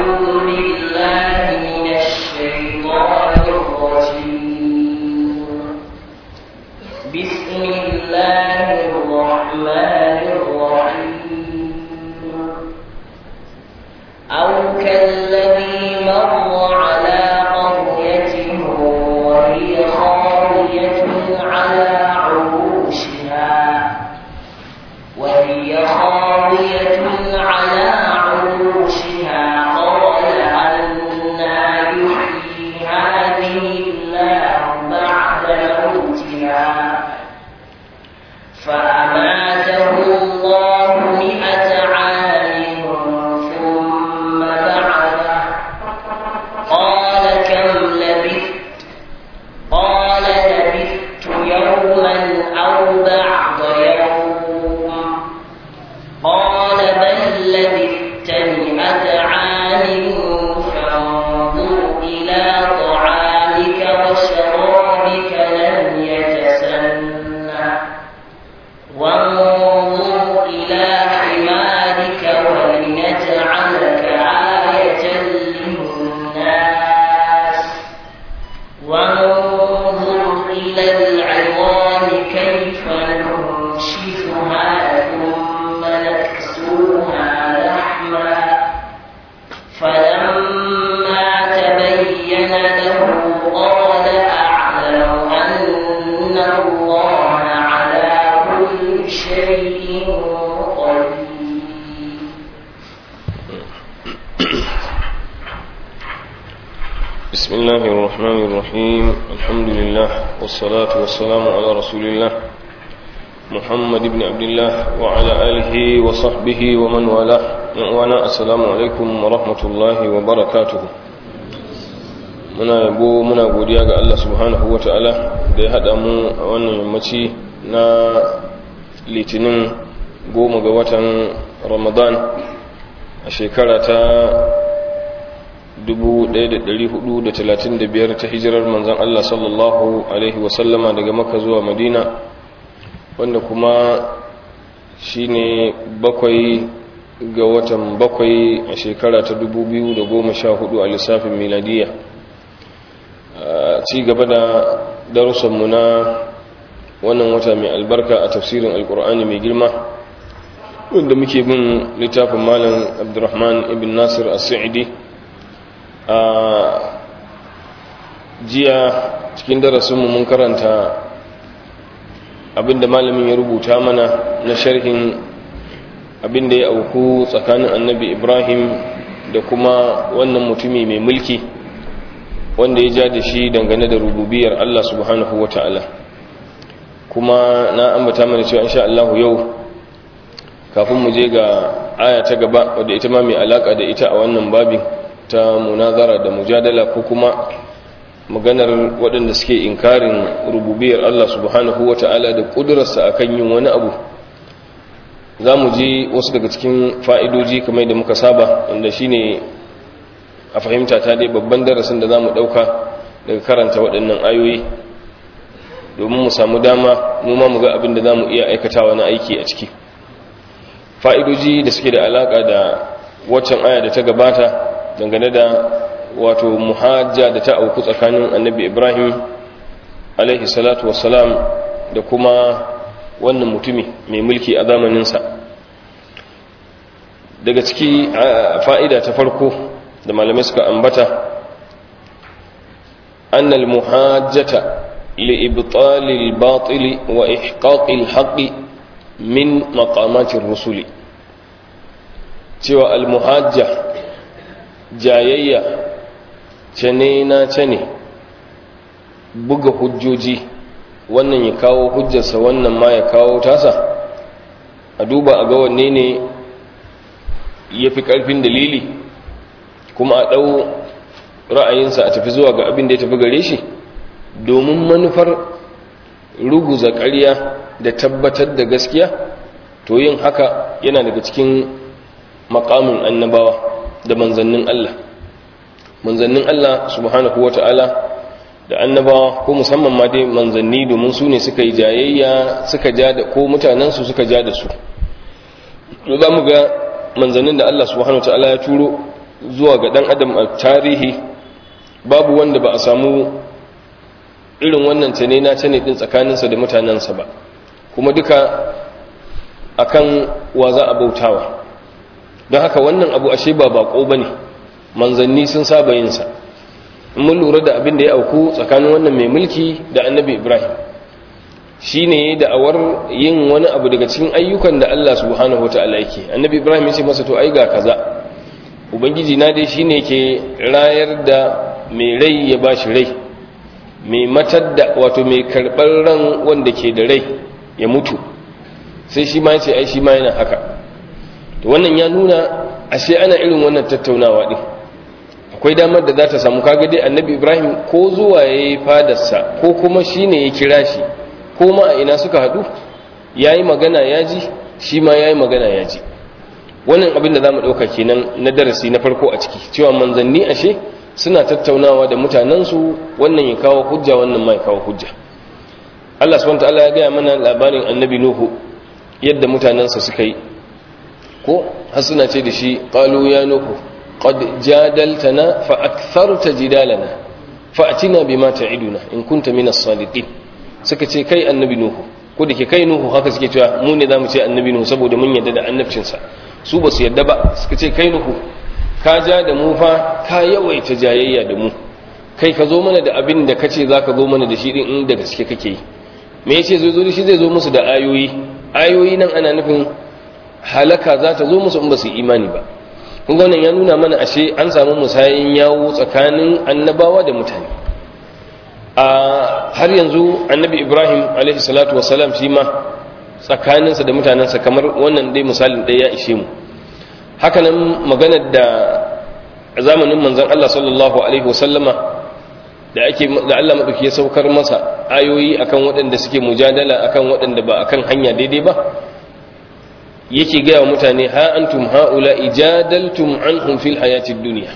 أعوذ بالله من الشيطان الرجيم بسم الله الرحمن الرحيم أو كالذي مر على قرية وهي خاوية على عروشها وهي خاوية على عروشها قال أنا يحيي هذه الله بعد موتها فأماته الله مئة عام ثم بعثه قال كم لبثت قال لبثت يوما أو بعض يوم قال بل لبثت مئة عام فانظر إلى طعامك وشرابك لم يتسنى وانظر إلى حمارك ولنجعلك آية للناس وانظر إلى العظام كيف ننشفها ثم نكسوها لحما فلما تبين له قال أعلم أن الله على كل شيء قدير بسم الله الرحمن الرحيم الحمد لله والصلاة والسلام على رسول الله محمد بن عبد الله وعلى آله وصحبه ومن والاه وانا السلام عليكم ورحمة الله وبركاته muna yabo muna godiya ga Allah subhanahu wa ta'ala da ya haɗa mu a wannan yammaci na litinin goma ga watan ramadan a shekara ta 1435 ta hijirar manzan Allah sallallahu Alaihi wasallama daga maka zuwa madina wanda kuma shi ne bakwai ga watan bakwai a shekara ta 2014 a lissafin miladiya a ci gaba da darussanmu na wannan wata mai albarka a tafsirin alkur'ani mai girma wanda muke bin littafin malam abdurrahman ibn nasir as-sa'idi a jiya cikin darasinmu mun karanta abinda malamin ya rubuta mana na sharhin abinda ya auku tsakanin annabi ibrahim da kuma wannan mutumi mai mulki wanda ya ja da shi dangane da rububiyar allah subhanahu wa ta'ala kuma na ambata mana cewa insha Allah yau kafin mu je ga aya ta gaba wadda ita ma mai alaka da ita a wannan babin ta munazara da mujadala ko kuma maganar waɗanda suke inkarin rububiyar Allah subhanahu wa ta'ala da ƙudurarsa akan yin wani abu za mu ji wasu daga cikin fa'idoji kamar da muka saba wanda shi ne a fahimta ta dai babban darasin da za mu ɗauka daga karanta waɗannan ayoyi domin mu samu dama mu ma mu ga abin da za mu iya aikatawa na aiki a ciki fa'idoji da suke da alaƙa da waccan aya da ta gabata dangane da wato muhajja da ta auku tsakanin annabi ibrahim alaihi salatu wassalam da kuma wannan mutumi mai mulki a zamaninsa daga ciki fa'ida ta farko da malamai suka ambata annal muhajjata li'ibtalil batili wa ihqaqil haqqi min maqamatir rusuli cewa al-muhajja jayayya cane na cane buga hujjoji wannan ya kawo hujjarsa wannan ma ya kawo tasa a duba a ga wanne ne ya fi ƙarfin dalili kuma a ɗau ra'ayinsa a tafi zuwa ga abin da ya tafi gare shi domin manufar ruguza ƙarya da tabbatar da gaskiya to yin haka yana daga cikin makamin annabawa da manzannin Allah manzannin Allah subhanahu wata'ala da annabawa ko musamman ma dai manzanni domin su ne suka yi jayayya suka ja da ko mutanensu suka ja da su to za mu ga manzannin da Allah subhanahu wata'ala ya turo zuwa ga dan adam a tarihi babu wanda ba a samu irin wannan tane na tane din tsakaninsa da mutanensa ba kuma duka akan wa za a bautawa don haka wannan abu ashe ba bako bane manzanni sun saba yin sa in mun lura da abin da ya auku tsakanin wannan mai mulki da annabi ibrahim shine da'awar yin wani abu daga cikin ayyukan da Allah subhanahu wataala yake annabi ibrahim ya ce masa to ai ga kaza ubangiji na dai shine yake rayar da mai rai ya bashi rai mai matar da wato mai karɓar ran wanda ke da rai ya mutu sai shi ma ya ce ai shi ma yana haka to wannan ya nuna ashe ana irin wannan tattaunawa din akwai damar da za ta samu kaga dai annabi ibrahim ko zuwa ya yi fadarsa ko kuma shi ne ya kira shi ko ma a ina suka haɗu ya yi magana ya ji shi ma ya yi magana ya ji wannan abin da za mu ɗauka kenan na darasi na farko a ciki cewa manzanni ashe suna tattaunawa da mutanensu wannan ya kawo hujja wannan ma ya kawo hujja Allah subhanahu ta'ala ya gaya mana labarin annabi nuhu yadda mutanensa suka yi ko har suna ce da shi qalu ya nuhu qad jadaltana fa aktharta jidalana fa atina bima ta'iduna in kunta minas sadiqin suka ce kai annabi nuhu ko da ke kai nuhu haka suke cewa mu ne zamu ce annabi nuhu saboda mun yadda da annabcinsa su ba su yadda ba suka ce kai nuhu ka ja da mu fa ka yawaita jayayya da mu kai ka zo mana da abin da kace zaka zo mana da shi din in da gaske kake yi me yace zai zo da shi zai zo musu da ayoyi ayoyi nan ana nufin halaka za ta zo musu in ba su imani ba kun ga wannan ya nuna mana ashe an samu musayin yawo tsakanin annabawa da mutane a har yanzu annabi ibrahim alaihi salatu wasalam shi ma tsakaninsa da mutanensa kamar wannan dai misalin ɗaya ya ishe mu hakanan maganar da zamanin manzon Allah sallallahu alaihi wasallama da ake da Allah madauki ya saukar masa ayoyi akan waɗanda suke mujadala akan waɗanda ba akan hanya daidai ba yake gaya wa mutane ha antum haula ijadaltum anhum fil hayatid dunya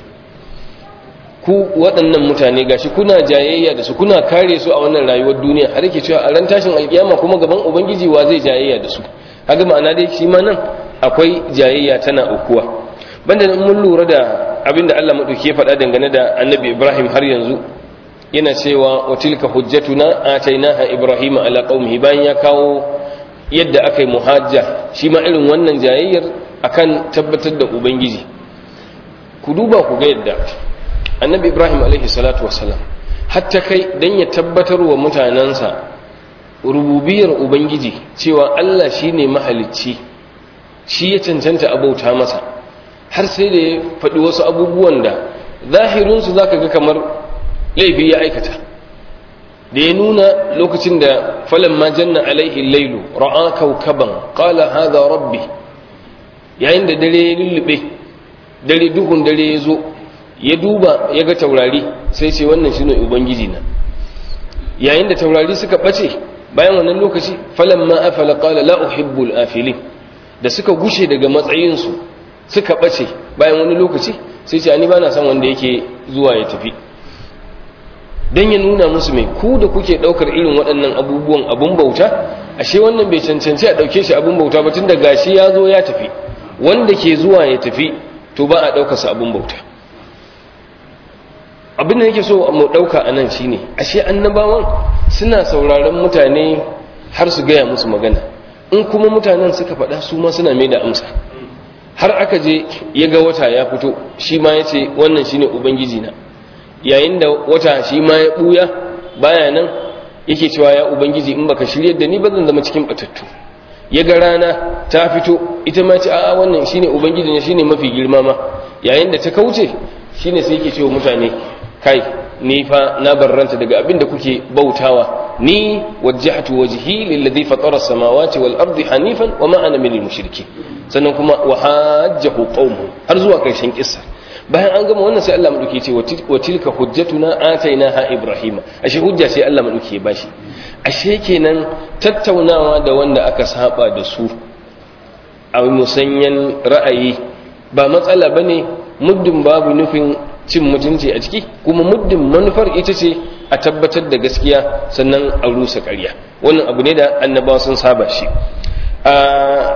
ku waɗannan mutane gashi kuna jayayya da su kuna kare su a wannan rayuwar duniya har yake cewa a ran tashin alkiyama kuma gaban ubangiji wa zai jayayya da su kaga ma'ana dai shi ma nan akwai jayayya tana ukuwa banda mun lura da abinda Allah madauki ya faɗa dangane da annabi Ibrahim har yanzu yana cewa wa tilka hujjatuna atainaha ibrahima ala qaumihi bayan ya kawo yadda aka yi muhajja shi ma irin wannan jayayyar akan tabbatar da ubangiji ku duba ku ga yadda annabi ibrahim alaihi salatu wasalam hatta kai dan ya tabbatar wa mutanensa rububiyar ubangiji cewa allah shine mahalicci shi ya cancanta abauta masa har sai da ya faɗi wasu abubuwan da zahirinsu za ka ga kamar laifi ya aikata da ya nuna lokacin da falon ma janna alaihi lailu ra'a kaukaban qala hadha rabbi yayin da dare ya lullube dare duhun dare ya zo ya duba ya ga taurari sai ce wannan shine ubangiji na yayin da taurari suka bace bayan wannan lokaci falon ma afala qala la uhibbul afilin da suka gushe daga matsayinsu suka bace bayan wani lokaci sai ce ani bana son wanda yake zuwa ya tafi don ya nuna musu mai ku da kuke daukar irin waɗannan abubuwan abun bauta ashe wannan bai cancanci a ɗauke shi abun bauta ba tun da gashi ya zo ya tafi wanda ke zuwa ya tafi to ba a ɗaukarsa abun bauta abin da yake so mu ɗauka a nan shine ashe annabawan suna sauraron mutane har su gaya musu magana in kuma mutanen suka faɗa su ma suna mai da amsa har aka je ya ga wata ya fito shi ma ya ce wannan shine ubangiji na yayin da wata shi ma ya ɓuya baya nan yake cewa ya ubangiji in baka shiryar da ni ba zan zama cikin batattu ya ga rana ta fito ita ma ce a'a wannan shine ubangiji ne shine mafi girma ma yayin da ta kauce shine sai yake cewa mutane kai ni fa na barranta daga abin da kuke bautawa ni wajjahtu wajhi lilladhi fatara as-samawati wal ardi hanifan wa ma ana minal mushrikeen sannan kuma wa hajjahu qaumuhu har zuwa karshen kissa bayan an gama wannan sai Allah madauki ce wa tilka hujjatuna atainaha ibrahima ashe hujja sai Allah madauki ya bashi ashe kenan tattaunawa da wanda aka saba da su a musanyan ra'ayi ba matsala bane muddin babu nufin cin mutunci a ciki kuma muddin manufar ita ce a tabbatar da gaskiya sannan a rusa ƙarya wannan abu ne da annabawa sun saba shi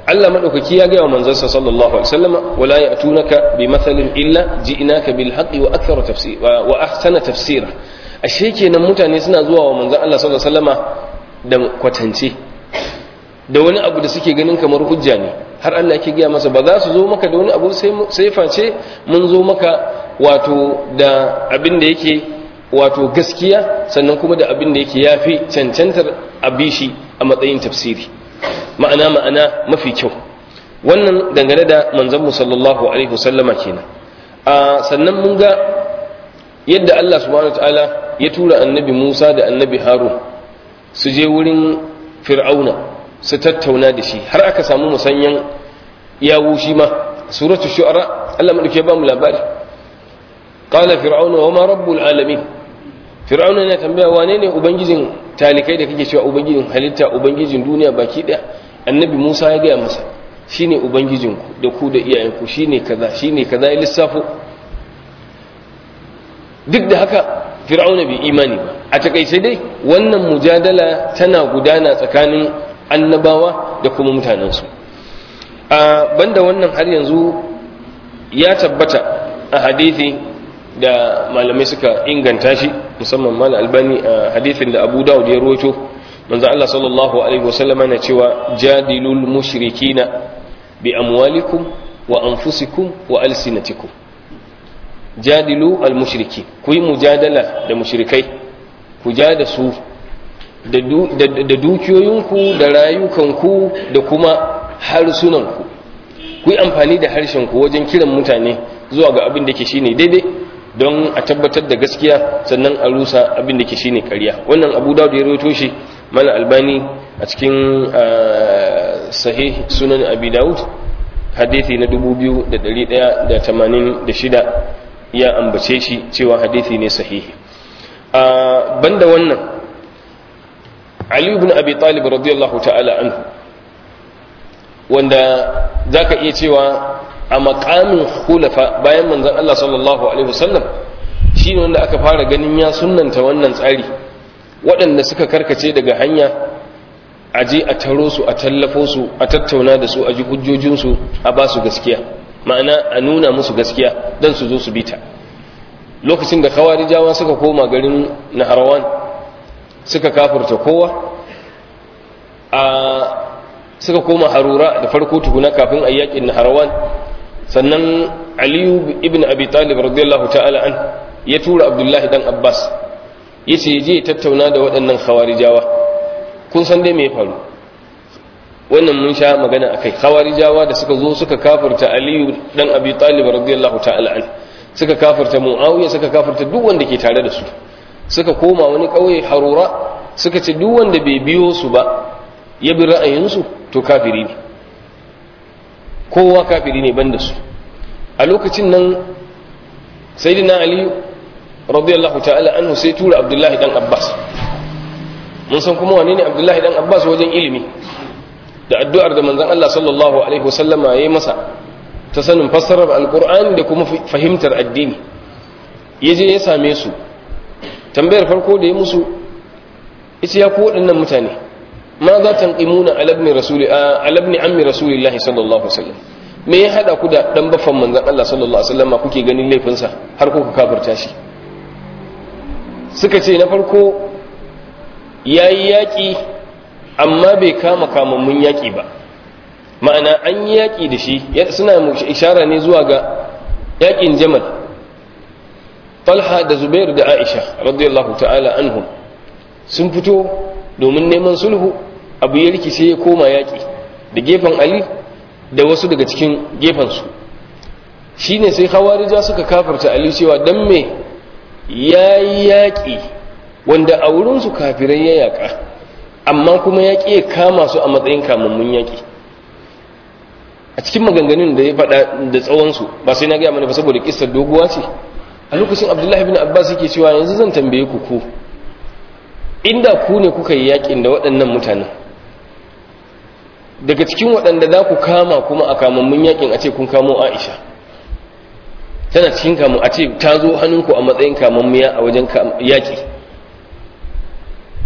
Allah madaukaki ya ga wa manzansa sallallahu alaihi wasallama wala ya'tunaka bi mathalin illa ji'naka bil haqqi wa akthara tafsir wa ahsana tafsira ashe kenan mutane suna zuwa wa manzon Allah sallallahu alaihi wasallama da kwatance da wani abu da suke ganin kamar hujja ne har Allah yake gaya masa ba za su zo maka da wani abu sai face mun zo maka wato da abin da yake wato gaskiya sannan kuma da abin da yake yafi cancantar abishi a matsayin tafsiri ma'ana ma'ana mafi kyau wannan dangane da manzon mu sallallahu alaihi wasallama kenan a sannan mun ga yadda Allah subhanahu wataala ya tura annabi Musa da annabi Harun su je wurin Fir'auna su tattauna da shi har aka samu musanyan yawo shi ma suratul shu'ara Allah madauke ba mu labari qala fir'auna wa ma rabbul alamin fir'auna yana tambaya wane ne ubangijin talikai da kake cewa ubangijin halitta ubangijin duniya baki daya annabi Musa ya gaya masa shine ubangijin ku da ku da iyayenku shine kaza shine kaza ya lissafo duk da haka fir'auna bai imani ba a takaice dai wannan mujadala tana gudana tsakanin annabawa da kuma mutanensu a banda wannan har yanzu ya tabbata a hadithi da malamai suka inganta shi musamman mal albani a hadithin da abu dawud ya roto manzo Allah sallallahu alaihi wasallam yana cewa jadilul mushrikina bi amwalikum wa anfusikum wa alsinatikum jadilu al mushriki ku yi mujadala da mushrikai ku ja da su da dukiyoyinku da rayukanku da kuma harsunanku ku yi amfani da harshenku wajen kiran mutane zuwa ga abin da ke shine daidai don a tabbatar da gaskiya sannan a rusa abin da ke shine ƙarya wannan abu da ya rawaito shi mana albani a cikin sahih sunan abi daud hadithi na 2186 ya ambace shi cewa hadithi ne sahihi banda wannan Ali ibn Abi Talib radiyallahu ta'ala anhu wanda zaka iya cewa a makamin khulafa bayan manzon Allah sallallahu alaihi wasallam shine wanda aka fara ganin ya sunnanta wannan tsari waɗanda suka karkace daga hanya a je a taro su a tallafo su a tattauna da su a ji hujjojinsu a ba su gaskiya ma'ana a nuna musu gaskiya don su zo su bita lokacin da kawarijawa suka koma garin naharawan suka kafurta kowa a suka koma harura da farko tukuna kafin a yakin naharawan sannan aliyu ibn abi talib radiyallahu ta'ala an ya tura abdullahi dan abbas ya ce je tattauna da waɗannan khawarijawa kun san dai me ya faru wannan mun sha magana akai khawarijawa da suka zo suka kafirta aliyu dan abi talib radiyallahu ta'ala an suka kafirta muawiya suka kafirta duk wanda ke tare da su suka koma wani ƙauye harura suka ce duk wanda bai biyo su ba ya bi ra'ayinsu to kafiri ne kowa kafiri ne banda su a lokacin nan sayyidina ali radiyallahu ta'ala anhu sai tura abdullahi dan abbas mun san kuma wane ne abdullahi dan abbas wajen ilimi da addu'ar da manzon Allah sallallahu alaihi wasallama yayi masa ta sanin fassarar alqur'ani da kuma fahimtar addini yaje ya same su tambayar farko da ya musu ita ya ku waɗannan mutane ma za ta ƙimuna alabni rasuli alabni ammi rasulillahi sallallahu alaihi wasallam me ya hada ku da dan baffan manzon Allah sallallahu alaihi wasallam kuke ganin laifinsa har kuka kafirta shi suka ce na farko yayi yaki amma bai kama kamammun yaki ba ma'ana an yi yaki da shi suna ishara ne zuwa ga yakin jamal talha da zubair da aisha radiyallahu ta'ala anhum sun fito domin neman sulhu abu ya rikice ya koma yaƙi da gefen ali da wasu daga cikin gefensu shi ne sai hawarija suka kafarta ali cewa don me ya yi yaƙi wanda a wurinsu kafirai ya yaƙa amma kuma yaƙi ya kama su a matsayin kamammun yaƙi a cikin maganganun da ya faɗa da tsawonsu ba sai na gaya mana ba saboda kisar doguwa ce a lokacin abdullahi bin abbas yake cewa yanzu zan tambaye ku ku inda ku ne kuka yi yakin da waɗannan mutanen daga cikin waɗanda za ku kama kuma a kamammun yakin a ce kun kamo aisha tana cikin kamun a ce ta zo hannunku a matsayin kamammiya a wajen yaƙi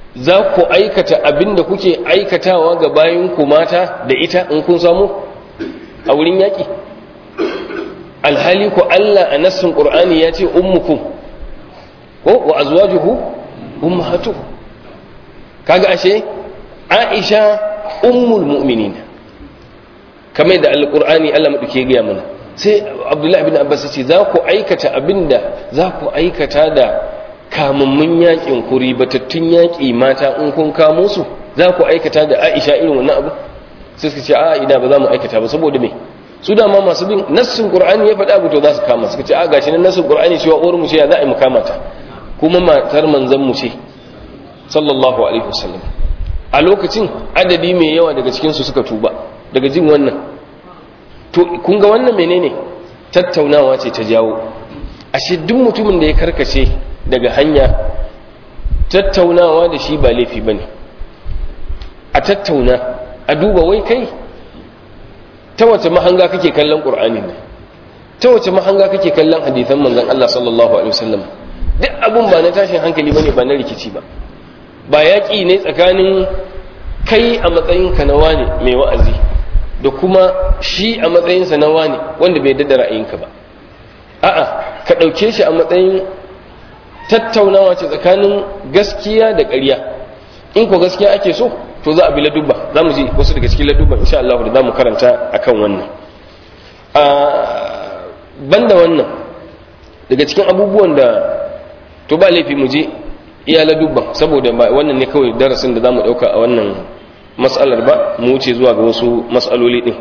za ku aikata abin da kuke aikatawa ga bayan ku mata da ita in kun samu a wurin yaƙi alhali ku Allah a nassin ƙur'ani ya ce ummukum ko wa azwajuhu ummahatuhu kaga ashe Aisha ummul mu'minin kamar da alqur'ani Allah madauke ga mana sai Abdullahi ibn Abbas ce za ku aikata abinda za ku aikata da kamammun yakin ku ribatattun yaki mata in kun kamo su za ku aikata da Aisha irin wannan abu sai suka ce a ina ba za mu aikata ba saboda me su dama masu bin nassin qur'ani ya faɗa abu to za su kama suka ce a gashi nan nassin qur'ani cewa uwar mu ce za a yi mu kama ta kuma matar manzon mu ce sallallahu alaihi wasallam a lokacin adadi mai yawa daga cikin su suka tuba daga jin wannan to kun ga wannan menene tattaunawa ce ta jawo ashe duk mutumin da ya karkace daga hanya tattaunawa da shi ba laifi bane a tattauna a duba wai kai ta wace mahanga kake kallon qur'anin ne ta wace mahanga kake kallon hadisan manzon Allah sallallahu alaihi wasallam duk abun ba na tashin hankali bane ba na rikici ba ba yaƙi ne tsakanin kai a matsayinka na wane mai wa'azi da kuma shi a matsayinsa na wane wanda bai dada ra'ayinka ba a'a ka ɗauke shi a matsayin tattaunawa ce tsakanin gaskiya da ƙarya in ko gaskiya ake so to za a bi ladubba za mu ji wasu daga cikin ladubba insha Allah da za mu karanta akan wannan a banda wannan daga cikin abubuwan da to ba laifi mu je iya ladubban saboda ba wannan ne kawai darasin da za mu ɗauka a wannan matsalar ba mu wuce zuwa ga wasu matsaloli ɗin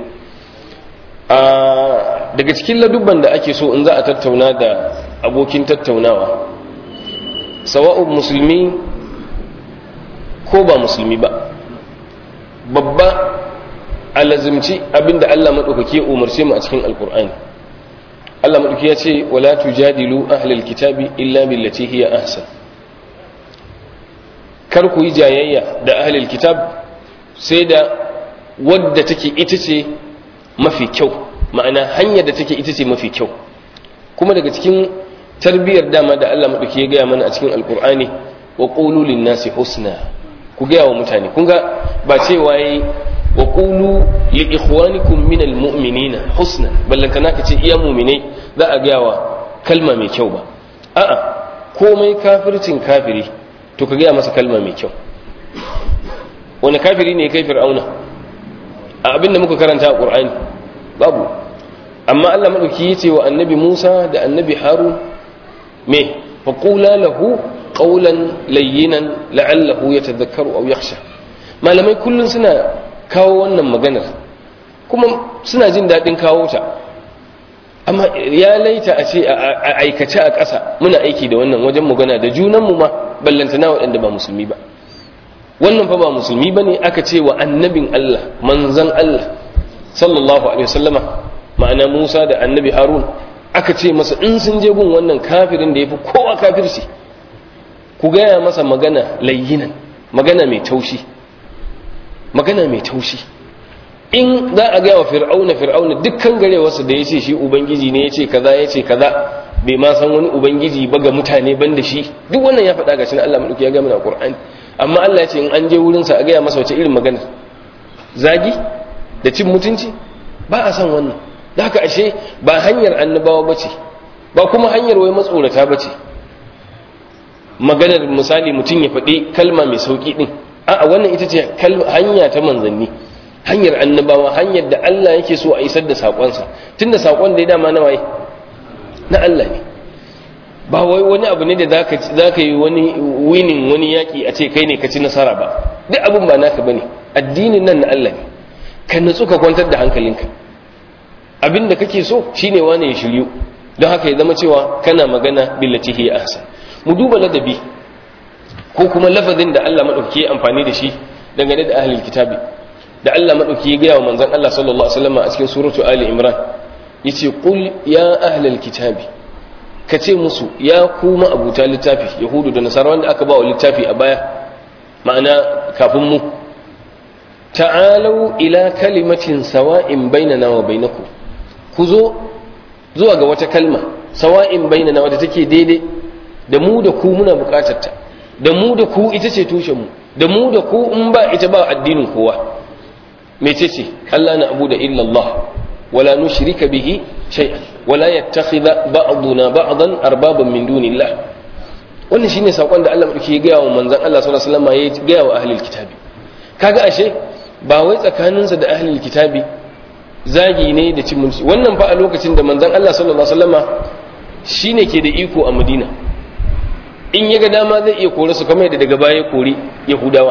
daga cikin ladubban da ake so in za a tattauna da abokin tattaunawa sawa'un musulmi ko ba musulmi ba babba a lazimci abinda Allah maɗaukaki umarce mu a cikin alkur'ani Allah maɗauki ya ce wala tujadilu ahlal kitabi illa billati hiya ahsan kar ku yi jayayya da ahlal kitab sai da wadda take ita ce mafi kyau ma'ana hanyar da take ita ce mafi kyau kuma daga cikin tarbiyyar dama da Allah maɗauki ya gaya mana a cikin alkur'ani wa qulu lin-nasi husna ku gaya wa mutane kun ga ba cewa yayi wa qulu li ikhwanikum min almu'minina husna ballan kana kace iya mu'minai za a gaya wa kalma mai kyau ba a'a komai kafircin kafiri to ka gaya masa kalma mai kyau wani kafiri ne kai fir'auna a abin da muka karanta a qur'ani babu amma Allah madauki yace wa annabi Musa da annabi Harun me faqula lahu qawlan layyinan la'allahu yatadhakkaru aw yakhsha malamai kullun suna kawo wannan maganar kuma suna jin dadin kawo ta amma ya laita a ce a aikace a ƙasa muna aiki da wannan wajen magana da junanmu ma ballantana waɗanda ba musulmi ba wannan fa ba musulmi bane aka ce wa annabin Allah manzan Allah sallallahu alaihi wasallama ma'ana Musa da annabi Harun aka ce masa in sun je gun wannan kafirin da yafi kowa kafirci ku gaya masa magana layyinan magana mai taushi magana mai taushi in za a gaya wa fir'auna fir'auna dukkan garewarsa da ya ce shi ubangiji ne ya ce kaza ya ce kaza bai ma san wani ubangiji ba ga mutane ban da shi duk wannan ya faɗa ga shi Allah maɗauki ya gama na Qur'ani amma Allah ya ce in an je wurinsa a gaya masa wace irin magana zagi da cin mutunci ba a san wannan da haka ashe ba hanyar annabawa ba ce ba kuma hanyar wai matsorata ba ce maganar misali mutum ya faɗi kalma mai sauƙi ɗin a'a wannan ita ce hanya ta manzanni hanyar annabawa hanyar da Allah yake so a isar da saƙonsa tun da saƙon da ya dama na waye na Allah ne ba wai wani abu ne da za ka yi wani winin wani yaƙi a ce kai ne ka ci nasara ba duk abin ba naka ba ne addinin nan na Allah ne ka natsu ka kwantar da hankalinka abin da kake so shine wani ya shiryu don haka ya zama cewa kana magana billati hiya ahsan mu duba ladabi ko kuma lafazin da Allah madauki ya amfani da shi dangane da ahlul kitabi da Allah madauki ya gaya wa manzon Allah sallallahu alaihi wasallam a cikin suratu ali imran yace qul ya ahlul kitabi kace musu ya kuma abuta littafi yahudu da nasara wanda aka ba wa littafi a baya ma'ana kafin mu ta'alau ila kalimatin sawa'in bainana wa bainakum ku zo zuwa ga wata kalma sawa'in bainana wadda take daidai da mu da ku muna bukatar ta da mu da ku ita ce tushen mu da mu da ku in ba ita ba addinin kowa mece ce Allah na abu da illallah wala nushrika bihi shay'an wala yattakhidha ba'duna ba'dan arbaban min dunillah wannan shine sakon da Allah madauki ya gaya wa manzon Allah sallallahu alaihi wasallam ya gaya wa ahlul kitabi kaga ashe ba wai tsakaninsa da ahlul kitabi zagi ne da cin mutunci wannan fa a lokacin da manzon Allah sallallahu alaihi wasallama shine ke da iko a Madina in ya ga dama zai iya kore su kamar yadda daga baya kore Yahudawa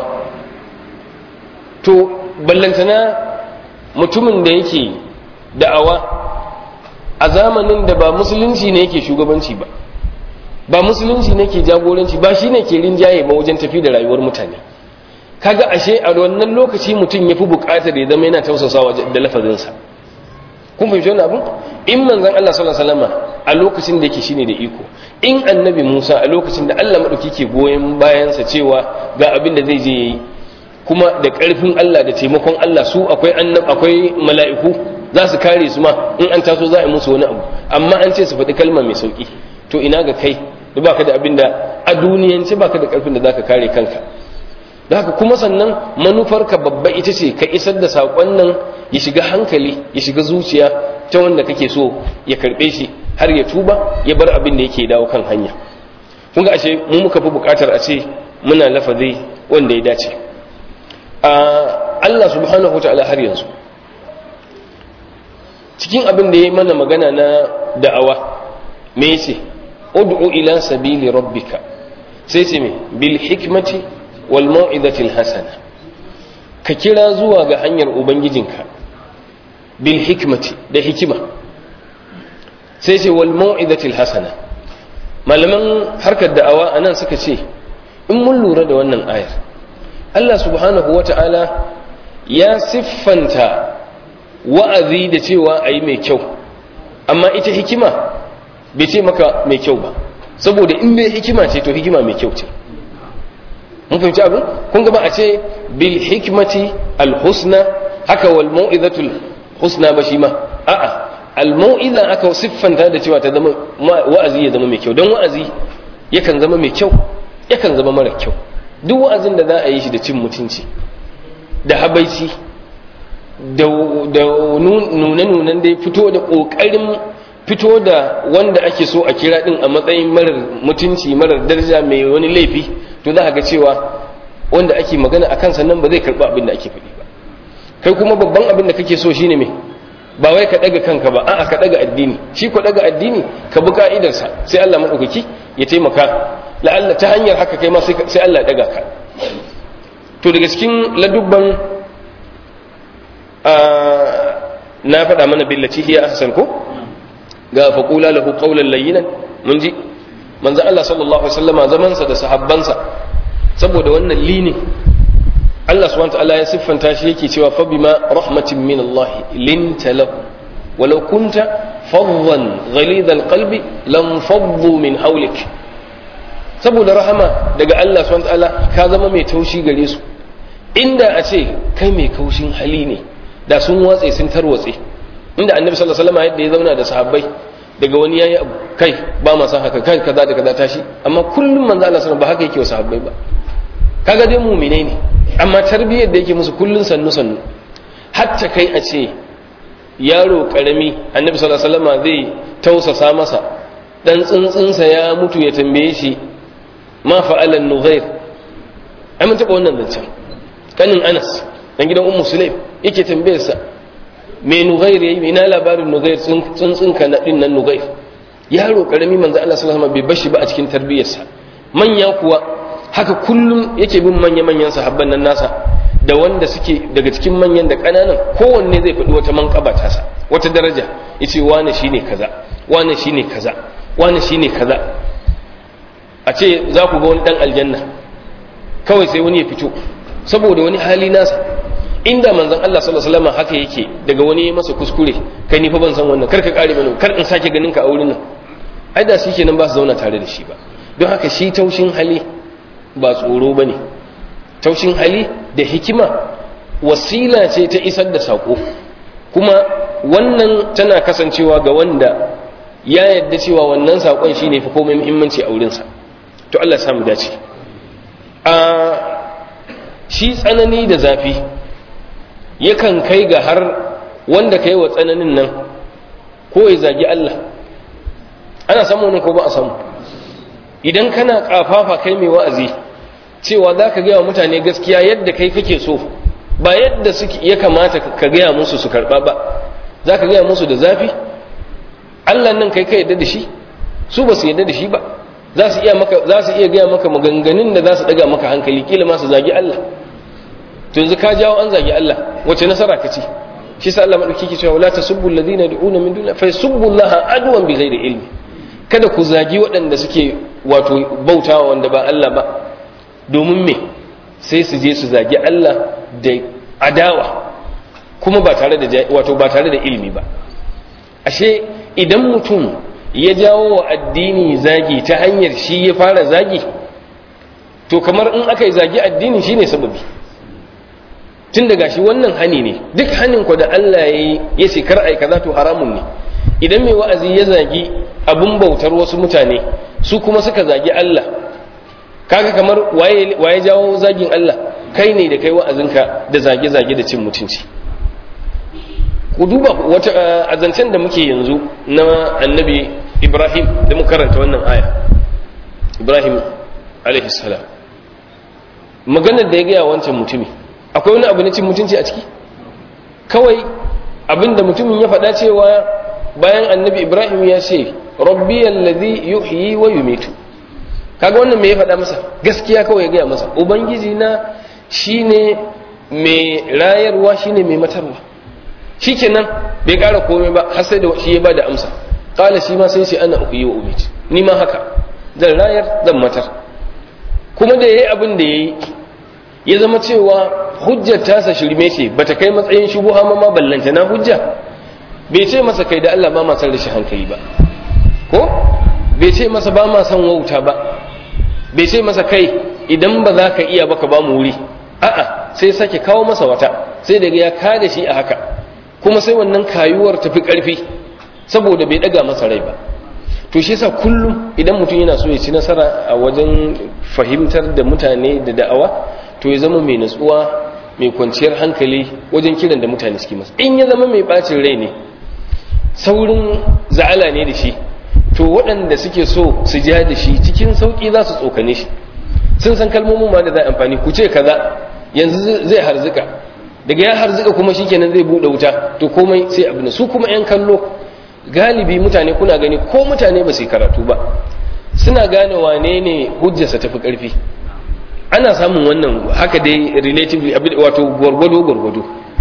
to ballantana mutumin da yake da'awa a zamanin da ba musulunci ne yake shugabanci ba ba musulunci ne ke jagoranci ba shine ke rinjaye ba wajen tafi da rayuwar mutane kaga ashe a wannan lokaci mutum ya fi bukatar ya zama yana tausasawa da lafazinsa kun fahimci wannan abu in manzon Allah sallallahu alaihi wasallam a lokacin da yake shine da iko in annabi Musa a lokacin da Allah madauki ke goyen bayansa cewa ga abin da zai je yayi kuma da karfin Allah da taimakon Allah su akwai annab akwai mala'iku za su kare su ma in an taso za a yi musu wani abu amma an ce su faɗi kalma mai sauki to ina ga kai da baka da abin da a duniyance baka da karfin da zaka kare kanka da haka kuma sannan manufarka babba ita ce ka isar da saƙon nan ya shiga hankali ya shiga zuciya ta wanda kake so ya karɓe shi har ya tuba ya bar abin da yake dawo kan hanya kun ga ashe mu muka fi buƙatar a ce muna lafazi wanda ya dace a Allah subhanahu ta'ala har yanzu cikin abin da ya mana magana na da'awa me yace ud'u ila sabili rabbika sai ce me bil hikmati wal mau'izatil hasana ka kira zuwa ga hanyar ubangijinka bil hikmati da hikima sai ce wal mau'izatil hasana malaman harkar da'awa anan suka ce in mun lura da wannan ayar Allah subhanahu wata'ala ya siffanta wa'azi da cewa ayi mai kyau amma ita hikima bai ce maka mai kyau ba saboda in bai hikima ce to hikima mai kyau ce mun fahimci abin kun gaba a ce bil hikmati al husna haka wal mau'izatul husna ba shi ma a'a al mau'iza aka siffanta da cewa ta zama wa'azi ya zama mai kyau don wa'azi yakan zama mai kyau yakan zama mara kyau duk wa'azin da za a yi shi da cin mutunci da habaici da nune-nunen da ya fito da ƙoƙarin fito da wanda ake so a kira din a matsayin marar mutunci marar daraja mai wani laifi to za a ga cewa wanda ake magana a kansa nan ba zai karɓi abin da ake faɗi ba kai kuma babban abin da kake so shine me ba wai ka ɗaga kanka ba a'a ka ɗaga addini shi ko ɗaga addini ka bi ka'idarsa sai Allah maɗaukaki ya taimaka la'alla ta hanyar haka kai ma sai Allah ya ɗaga ka to daga cikin ladubban na faɗa mana billaci hiya ahsan ko ga faƙula lahu ƙaunar layinan mun ji manzan Allah sallallahu Alaihi wasallama zamansa da sahabbansa saboda wannan lini Allah subhanahu ta'ala ya siffanta shi yake cewa fa bima rahmatin min Allah linta lahu walau kunta faddan ghalid alqalbi lam faddu min hawlik saboda rahama daga Allah subhanahu ta'ala ka zama mai taushi gare su inda a ce kai mai kaushin hali ne da sun watse sun tarwatse inda annabi sallallahu alaihi wasallam yadda ya zauna da sahabbai daga wani yayi abu kai ba ma san haka kai kaza da kaza tashi amma kullum manzo Allah sallallahu ba haka yake wa sahabbai ba kaga dai mu'mine ne amma tarbiyyar da yake musu kullun sannu sannu hatta kai a ce yaro karami annabi sallallahu alaihi wasallam zai tausasa masa dan tsuntsunsa ya mutu ya tambaye shi ma fa'alan nughair ai mun taba wannan zancen kanin Anas dan gidan Ummu Sulaim yake tambayar sa me nughair yayi ina labarin nughair tsuntsun ka na din nan nughair yaro karami manzo Allah sallallahu alaihi wasallam bai bashi ba a cikin tarbiyyarsa manya kuwa haka kullum yake bin manya manyan sahabban nan nasa da wanda suke daga cikin manyan da kananan kowanne zai faɗi wata manƙaba tasa wata daraja yace wane shine kaza wane shine kaza wane shine kaza a ce za ku ga wani dan aljanna kawai sai wani ya fito saboda wani hali nasa inda manzon Allah sallallahu alaihi wasallam haka yake daga wani ya masa kuskure kai ni fa ban san wannan kar ka kare mana kar in sake ganin ka a wurin nan ai da shi kenan ba su zauna tare da shi ba don haka shi taushin hali ba tsoro bane taushin hali da hikima wasila ce ta isar da sako kuma wannan tana kasancewa ga wanda ya yadda cewa wannan sakon shine fi komai muhimmanci a wurinsa to Allah ya samu dace a shi tsanani da zafi yakan kai ga har wanda ka yi wa tsananin nan ko ya zagi Allah ana samu wani ko ba a samu idan kana kafafa kai mai wa'azi cewa za ka gaya wa mutane gaskiya yadda kai kake so ba yadda ya kamata ka gaya musu su karɓa ba za ka gaya musu da zafi Allah nan kai ka yadda da shi su ba su yadda da shi ba za su iya maka za su iya gaya maka maganganun da za su daga maka hankali kila ma su zagi Allah to yanzu ka jawo an zagi Allah wace nasara ka ci shi sa Allah madauki ke cewa la tasubbu alladhina yad'una min dunihi fa yasubbu Allah adwan bighairi ilmi kada ku zagi waɗanda suke wato bautawa wanda ba Allah ba domin me sai su je su zagi Allah da adawa kuma ba tare da wato ba tare da ilimi ba ashe idan mutum ya jawo wa addini zagi ta hanyar shi ya fara zagi to kamar in aka yi zagi addini shine sababi tun daga shi wannan hani ne duk hanin ku da Allah ya yi ya ce kar ai kaza to haramun ne idan mai wa'azi ya zagi abun bautar wasu mutane su kuma suka zagi Allah kaga kamar waye waye jawo zagin Allah kai ne da kai wa'azinka da zage-zage da cin mutunci ku duba wata azancen da muke yanzu na annabi Ibrahim da muka karanta wannan aya Ibrahim alaihi salam maganar da ya gaya wancan mutumi akwai wani abu na cin mutunci a ciki kawai abinda mutumin ya faɗa cewa bayan annabi Ibrahim ya ce rabbi alladhi yuhyi wa yumitu kaga wannan me ya faɗa masa gaskiya kawai ya gaya masa ubangiji na shine mai rayarwa shine mai matarwa shikenan bai ƙara komai ba har sai da shi ya bada amsa qala shi ma sai shi ana uyi wa umit ni ma haka zan rayar zan matar kuma da yayi abin da yayi ya zama cewa hujjar tasa shirme ce bata kai matsayin shubuha ma ma ballanta na hujja bai ce masa kai da Allah ba ma san rashin hankali ba ko bai ce masa ba ma san wauta ba bai ce masa kai idan ba za ka iya ba ka ba mu wuri a'a sai sake kawo masa wata sai daga ya kada shi a haka kuma sai wannan kayuwar tafi karfi saboda bai daga masa rai ba to shi yasa kullum idan mutum yana so ya ci nasara a wajen fahimtar da mutane da da'awa to ya zama mai natsuwa mai kwanciyar hankali wajen kiran da mutane suke masa in ya zama mai bacin rai ne saurin za'ala ne da shi to waɗanda suke so su ja da shi cikin sauƙi za su tsokane shi sun san kalmomin ma da za amfani ku ce kaza yanzu zai harzika daga ya harzika kuma shikenan zai buɗe wuta to komai sai abu su kuma yan kallo galibi mutane kuna gani ko mutane ba su yi karatu ba suna gane wane ne hujjarsa tafi ƙarfi ana samun wannan haka dai relatively wato gwargwado gwargwado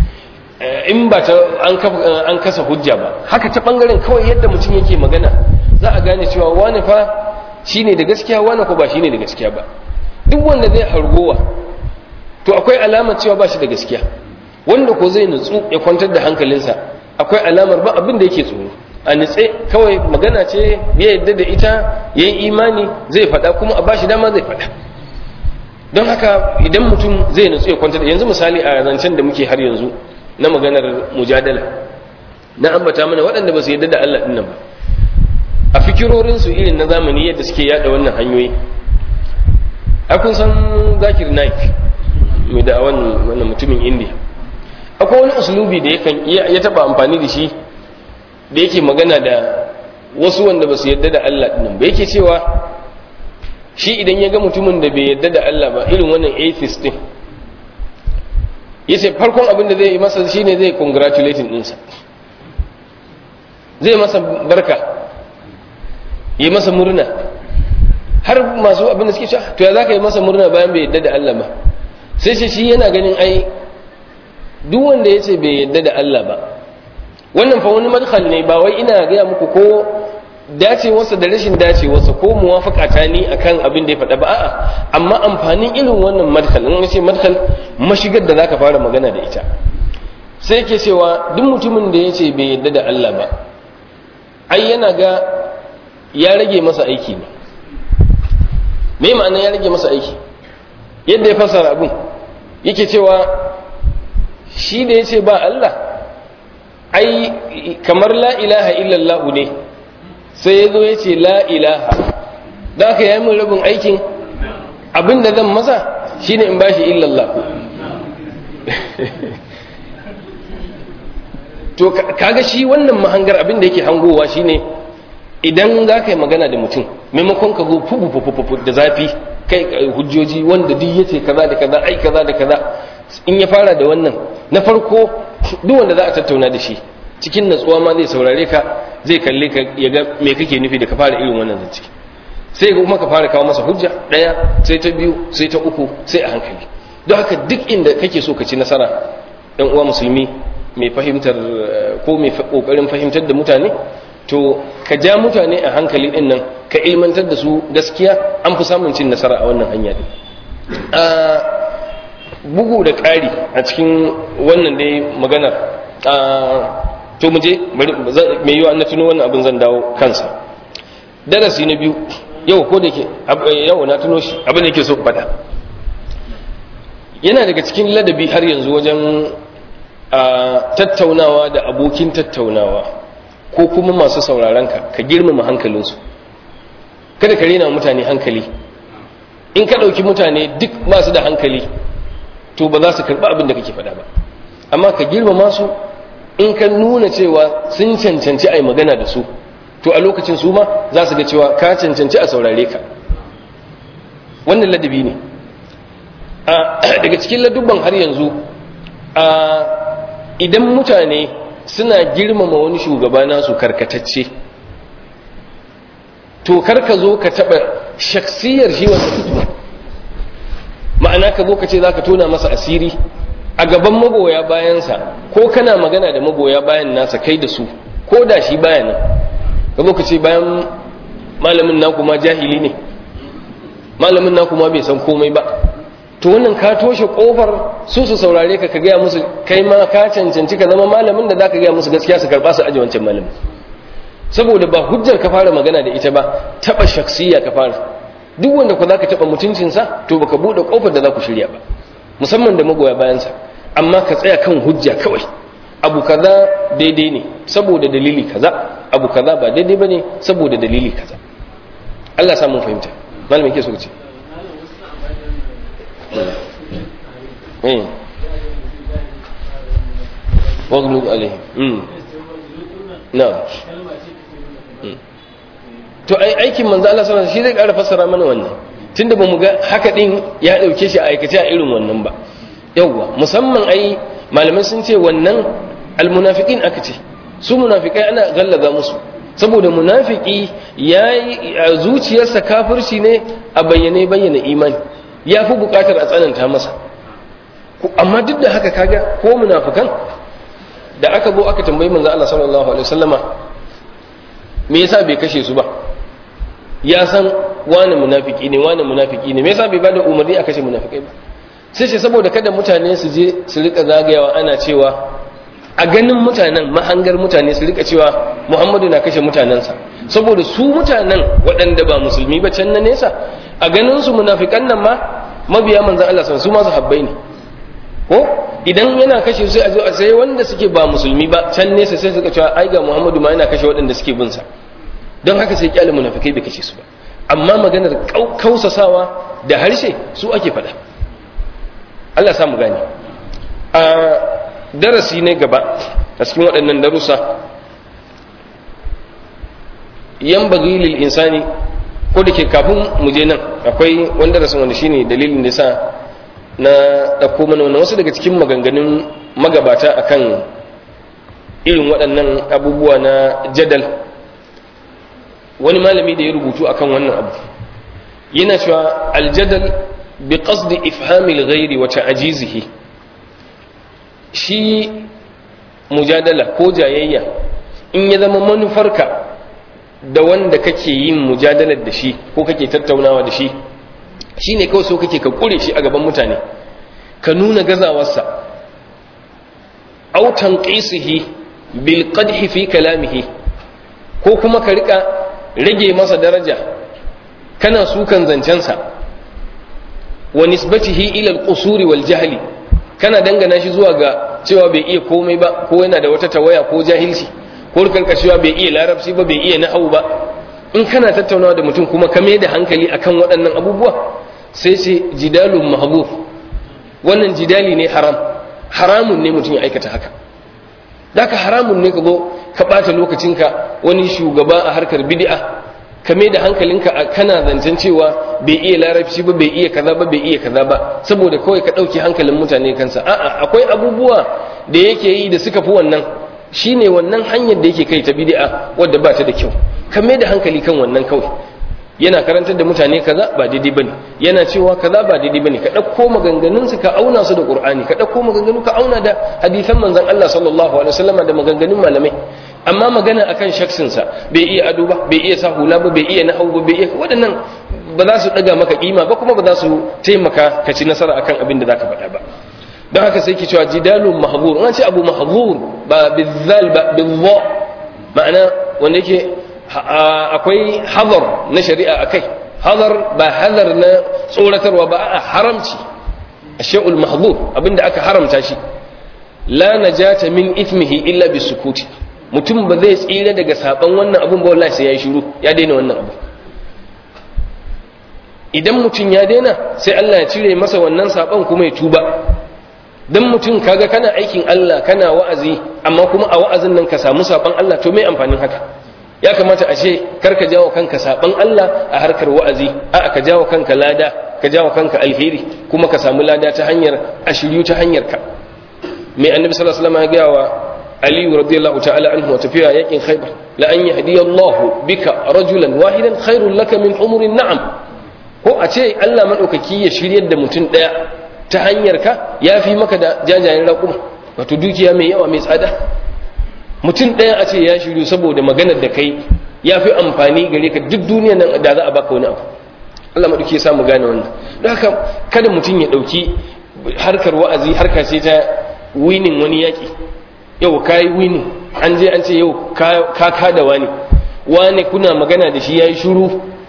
in ba ta an kasa hujja ba haka ta bangaren kawai yadda mutum yake magana za a gane cewa wani fa shine da gaskiya wani ko ba shine da gaskiya ba duk wanda zai hargowa to akwai alamar cewa ba shi da gaskiya wanda ko zai nutsu ya kwantar da hankalinsa akwai alamar ba abin da yake tsoro a nutse kawai magana ce ya yadda da ita ya yi imani zai faɗa kuma a bashi dama zai faɗa don haka idan mutum zai nutsu ya kwantar da yanzu misali a zancen da muke har yanzu na maganar mujadala na ambata mana waɗanda ba su yadda da Allah ɗin nan ba a fikirorinsu irin na zamani yadda suke yada wannan hanyoyi a kun san zakir naik mai da wannan mutumin indiya akwai wani usulubi da ya taba amfani da shi da yake magana da wasu wanda ba su yadda da Allah ɗin ba yake cewa shi idan ya ga mutumin da bai yadda da Allah ba irin wannan atheist din yace farkon abin da zai yi masa shine zai congratulating ɗinsa zai masa barka yi masa murna har masu abin da suke cewa to ya za ka yi masa murna bayan bai yadda da Allah ba sai ce shi yana ganin ai duk wanda ya ce bai yadda da Allah ba wannan fa wani madkhal ne ba wai ina gaya muku ko dacewarsa da rashin dacewarsa ko muwafaka ta ni akan abin da ya faɗa ba a'a amma amfanin irin wannan madkhal in ce madkhal mashigar da zaka fara magana da ita sai ke cewa duk mutumin da ya ce bai yadda da Allah ba ai yana ga ya rage masa aiki ne me ma'ana ya rage masa aiki yadda ya fasara abin yake cewa shi da ya ce ba Allah ai kamar la ilaha illallah ne sai ya zo ya ce la ilaha da aka yi min rabin aikin abin da zan masa shine in bashi illallah to kaga shi wannan mahangar abin da yake hangowa shine idan za ka yi magana da mutum maimakon ka zo fufu da zafi kai hujjoji wanda duk yace kaza da kaza ai kaza da kaza in ya fara da wannan na farko duk wanda za a tattauna da shi cikin natsuwa ma zai saurare ka zai kalle ka ya ga me kake nufi da ka fara irin wannan zance sai ga kuma ka fara kawo masa hujja daya sai ta biyu sai ta uku sai a hankali don haka duk inda kake so ka ci nasara ɗan uwa musulmi mai fahimtar ko mai kokarin fahimtar da mutane to ka ja mutane a hankali din nan ka ilmantar da su gaskiya an fi samun cin nasara a wannan hanya din bugu da ƙari a cikin wannan dai maganar to mu je mai yiwa na tuno wannan abin zan dawo kansa darasi na biyu yau ko da ke yau na tuno shi abin da ke so faɗa yana daga cikin ladabi har yanzu wajen tattaunawa da abokin tattaunawa ko kuma masu sauraron ka ka girmama hankalinsu kada ka rena mutane hankali in ka ɗauki mutane duk masu da hankali to ba za su karɓi abin da kake faɗa ba amma ka girmama su in ka nuna cewa sun cancanci a yi magana da su to a lokacin su ma za su ga cewa ka cancanci a saurare ka wannan ladabi ne daga cikin ladubban har yanzu idan mutane suna girmama wani shugaba nasu karkatacce to karka zo ka taɓa shaksiyar shi wanda fito ma'ana ka zo ka ce za ka tona masa asiri a gaban magoya bayansa ko kana magana da magoya bayan nasa kai da su ko da shi bayan nan ka zo ka ce bayan malamin naku ma jahili ne malamin naku ma bai san komai ba to wannan ka toshe kofar su su saurare ka ka gaya musu kai ma ka cancanci ka zama malamin da zaka gaya musu gaskiya su karba su aje wancan malamin saboda ba hujjar ka fara magana da ita ba taba shaksiya ka fara duk wanda ku zaka taba mutuncinsa to baka bude kofar da za ku shirya ba musamman da magoya bayansa amma ka tsaya kan hujja kawai abu kaza daidai ne saboda dalili kaza abu kaza ba daidai bane saboda dalili kaza Allah samun fahimta malamin ke so ce eh waglub alaihim mm na'am to ai aikin manzo Allah sallallahu alaihi wasallam shi zai ƙara fassara mana wannan tunda bamu ga haka din ya dauke shi a aikace a irin wannan ba yawwa musamman ai malamai sun ce wannan almunafiqin aka ce su munafikai ana gallaza musu saboda munafiki yayi zuciyarsa kafirci ne a bayyane bayyana imani ya fi bukatar a tsananta masa amma duk da haka kaga ko munafikan da aka zo aka tambayi manzo Allah sallallahu alaihi wasallama me yasa bai kashe su ba ya san wani munafiki ne wani munafiki ne me yasa bai bada umarni a kashe munafikai ba sai ce saboda kada mutane su je su rika zagayawa ana cewa a ganin mutanen mahangar mutane su rika cewa Muhammadu na kashe mutanensa saboda su mutanen waɗanda ba musulmi ba can na nesa a ganin su munafikan nan ma mabiya manzon Allah su ma habbai ne ko idan yana kashe sai a zo a sai wanda suke ba musulmi ba can nesa sai suka cewa ai ga Muhammadu ma yana kashe waɗanda suke bin sa don haka sai kyale munafikai bai kashe su ba amma maganar kausasawa da harshe su ake faɗa Allah sa mu gane a darasi ne gaba a cikin waɗannan darussa yan bagilil insani ko da ke kafin mu je nan akwai wani darasin wanda shine dalilin da sa na ɗauko mana wannan wasu daga cikin maganganun magabata akan irin waɗannan abubuwa na jadal wani malami da ya rubutu akan wannan abu yana cewa aljadal bi qasdi ifhamil ghairi wa ta'jizihi shi mujadala ko jayayya in ya zama manufarka da wanda kake yin mujadalar da shi ko kake tattaunawa da shi shine kawai so kake ka kure shi a gaban mutane ka nuna gazawarsa aw tanqisihi bil qadhi fi kalamihi ko kuma ka rika rage masa daraja kana sukan zancensa wa nisbatihi ila al-qusuri wal jahli kana dangana shi zuwa ga cewa bai iya komai ba ko yana da wata tawaya ko jahilci ko karkashewa bai iya larabci ba bai iya nahau ba in kana tattaunawa da mutum kuma ka mai da hankali akan waɗannan abubuwa sai ce jidalun mahdhuf wannan jidali ne haram haramun ne mutum ya aikata haka daka haramun ne ka zo ka ɓata lokacinka wani shugaba a harkar bid'a ka mai da hankalinka a kana zancen cewa bai iya larabci ba bai iya kaza ba bai iya kaza ba saboda kawai ka ɗauki hankalin mutane kansa a'a akwai abubuwa da yake yi da suka fi wannan shine wannan hanyar da yake kai ta bid'a wadda ba ta da kyau ka mai da hankali kan wannan kawai yana karantar da mutane kaza ba daidai bane yana cewa kaza ba daidai bane ka dauko maganganun su ka auna su da qur'ani ka dauko maganganu ka auna da hadisan manzon Allah sallallahu alaihi wasallam da maganganun malamai amma magana akan shaksin sa bai iya ado ba bai iya sa hula ba bai iya nahwu ba bai iya waɗannan ba za su daga maka kima ba kuma ba za su taimaka ka ci nasara akan abin da zaka faɗa ba don haka sai ki cewa jidalun mahzur an ce abu mahzur ba bizal ba bizza ma'ana wanda yake akwai hazar na shari'a akai hazar ba hazar na tsoratarwa ba a haramci ashay'ul mahzur abinda aka haramta shi la najata min ithmihi illa bisukuti mutum ba zai tsira daga saban wannan abun ba wallahi sai yayi shiru ya daina wannan abu idan mutum ya daina sai Allah ya cire masa wannan saban kuma ya tuba dan mutum kaga kana aikin Allah kana wa'azi amma kuma a wa'azin nan ka samu saban Allah to me amfanin haka ya kamata a ce karka jawo kanka saban Allah a harkar wa'azi a ka jawo kanka lada ka jawo kanka alheri kuma ka samu lada ta hanyar ashiryu ta hanyar ka mai annabi sallallahu alaihi wasallam ya ga wa Ali radiyallahu ta'ala anhu wa tafiya yakin Khaibar la an yahdiya Allah bika rajulan wahidan khairul laka min umurin na'am ko a ce Allah madaukaki ya shiryar da mutum daya ta hanyar ka yafi maka da jajayen raƙuma wato dukiya mai yawa mai tsada mutum ɗaya a ce ya shiru saboda maganar da kai ya fi amfani gare ka duk duniya nan da za a baka wani abu Allah maɗauki ya samu gane wannan don haka kada mutum ya ɗauki harkar wa'azi harka ce ta winin wani yaƙi yau ka yi wini an je an ce yau ka kada wani wani kuna magana da shi ya yi shuru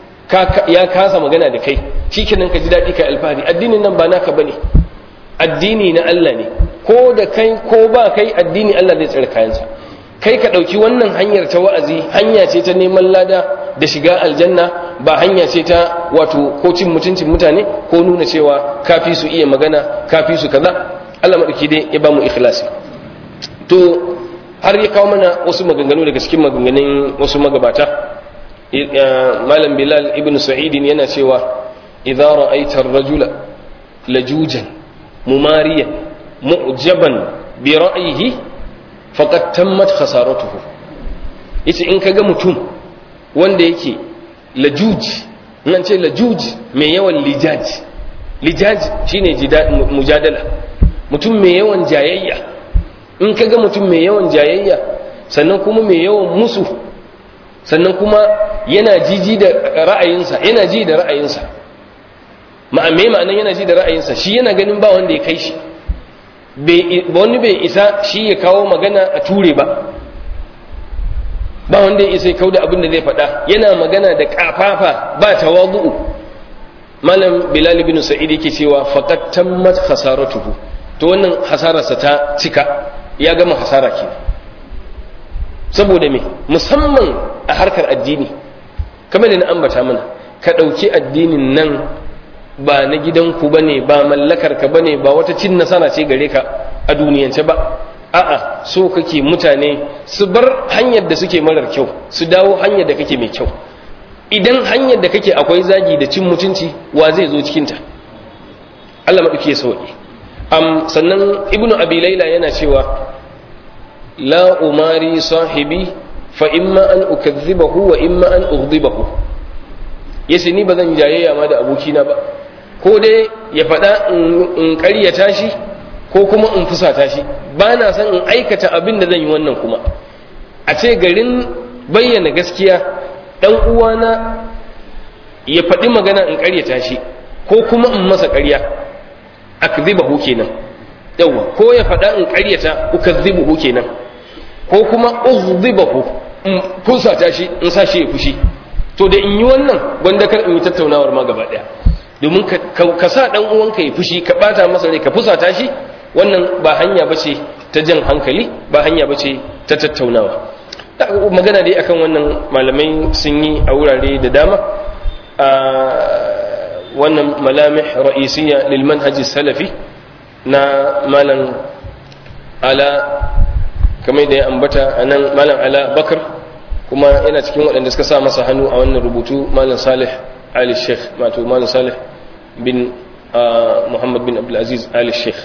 ya kasa magana da kai shi kenan ka ji daɗi ka alfahari addinin nan ba naka bane addini na Allah ne ko da kai ko ba kai addini Allah zai tsare kayansa kai ka ɗauki wannan hanyar ta wa'azi hanya ce ta neman lada da shiga aljanna ba hanya ce ta wato ko cin mutuncin mutane ko nuna cewa kafi su iya magana kafi su kaza Allah maɗauki dai ya ba mu ikhlasi to har ya kawo mana wasu maganganu daga cikin maganganun wasu magabata malam bilal ibn sa'idin yana cewa idza ra'aita ar-rajula lajujan mumariyan mu'jaban bi ra'yihi faqad tammat khasaratuhu yace in kaga mutum wanda yake lajuj nan ce lajuj mai yawan lijaj lijaj shine mujadala mutum mai yawan jayayya in kaga mutum mai yawan jayayya sannan kuma mai yawan musu sannan kuma yana jiji da ra'ayinsa yana ji da ra'ayinsa ma'amme ma'anan yana ji da ra'ayinsa shi yana ganin ba wanda ya kai shi wani bai isa shi ya kawo magana a ture ba ba wanda ya isa ya kawo da abin da zai faɗa yana magana da ƙafafa ba tawadu'u malam bilal bin sa'id yake cewa faqad tammat khasaratuhu to wannan hasararsa ta cika ya gama hasara ke saboda me musamman a harkar addini kamar da na ambata mana ka ɗauki addinin nan ba na gidanku ba ne ba mallakarka ba ne ba wata cin nasara ce gare ka a duniyance ba a'a so kake mutane su bar hanyar da suke marar kyau su dawo hanyar da kake mai kyau idan hanyar da kake akwai zagi da cin mutunci wa zai zo cikinta Allah maɗauki ya sauƙi am sannan ibnu abi laila yana cewa la umari sahibi fa imma an ukazzibahu wa imma an ughdibahu yace ni ba zan jayayya ma da abokina ba ko dai ya faɗa in ƙaryata shi ko kuma in fusata shi ba na son in aikata abin da zan yi wannan kuma a ce garin bayyana gaskiya ɗan uwana ya faɗi magana in ƙaryata shi ko kuma in masa ƙarya akzibahu kenan yawa ko ya faɗa in ƙaryata ukazzibuhu kenan ko kuma ughdibahu in fusata shi in sa shi ya fushi to da in yi wannan gwanda kar in yi tattaunawar ma gaba ɗaya domin ka sa ɗan uwanka ya fushi ka ɓata masa rai ka fusata shi wannan ba hanya bace ta jan hankali ba hanya bace ta tattaunawa magana dai akan wannan malamai sun yi a wurare da dama a wannan malamih ra'isiyya lil manhaji salafi na malam ala kamar da ya ambata anan malam ala bakar kuma yana cikin waɗanda suka sa masa hannu a wannan rubutu malam salih ali sheikh wato malam salih bin muhammad bin abdulaziz ali sheikh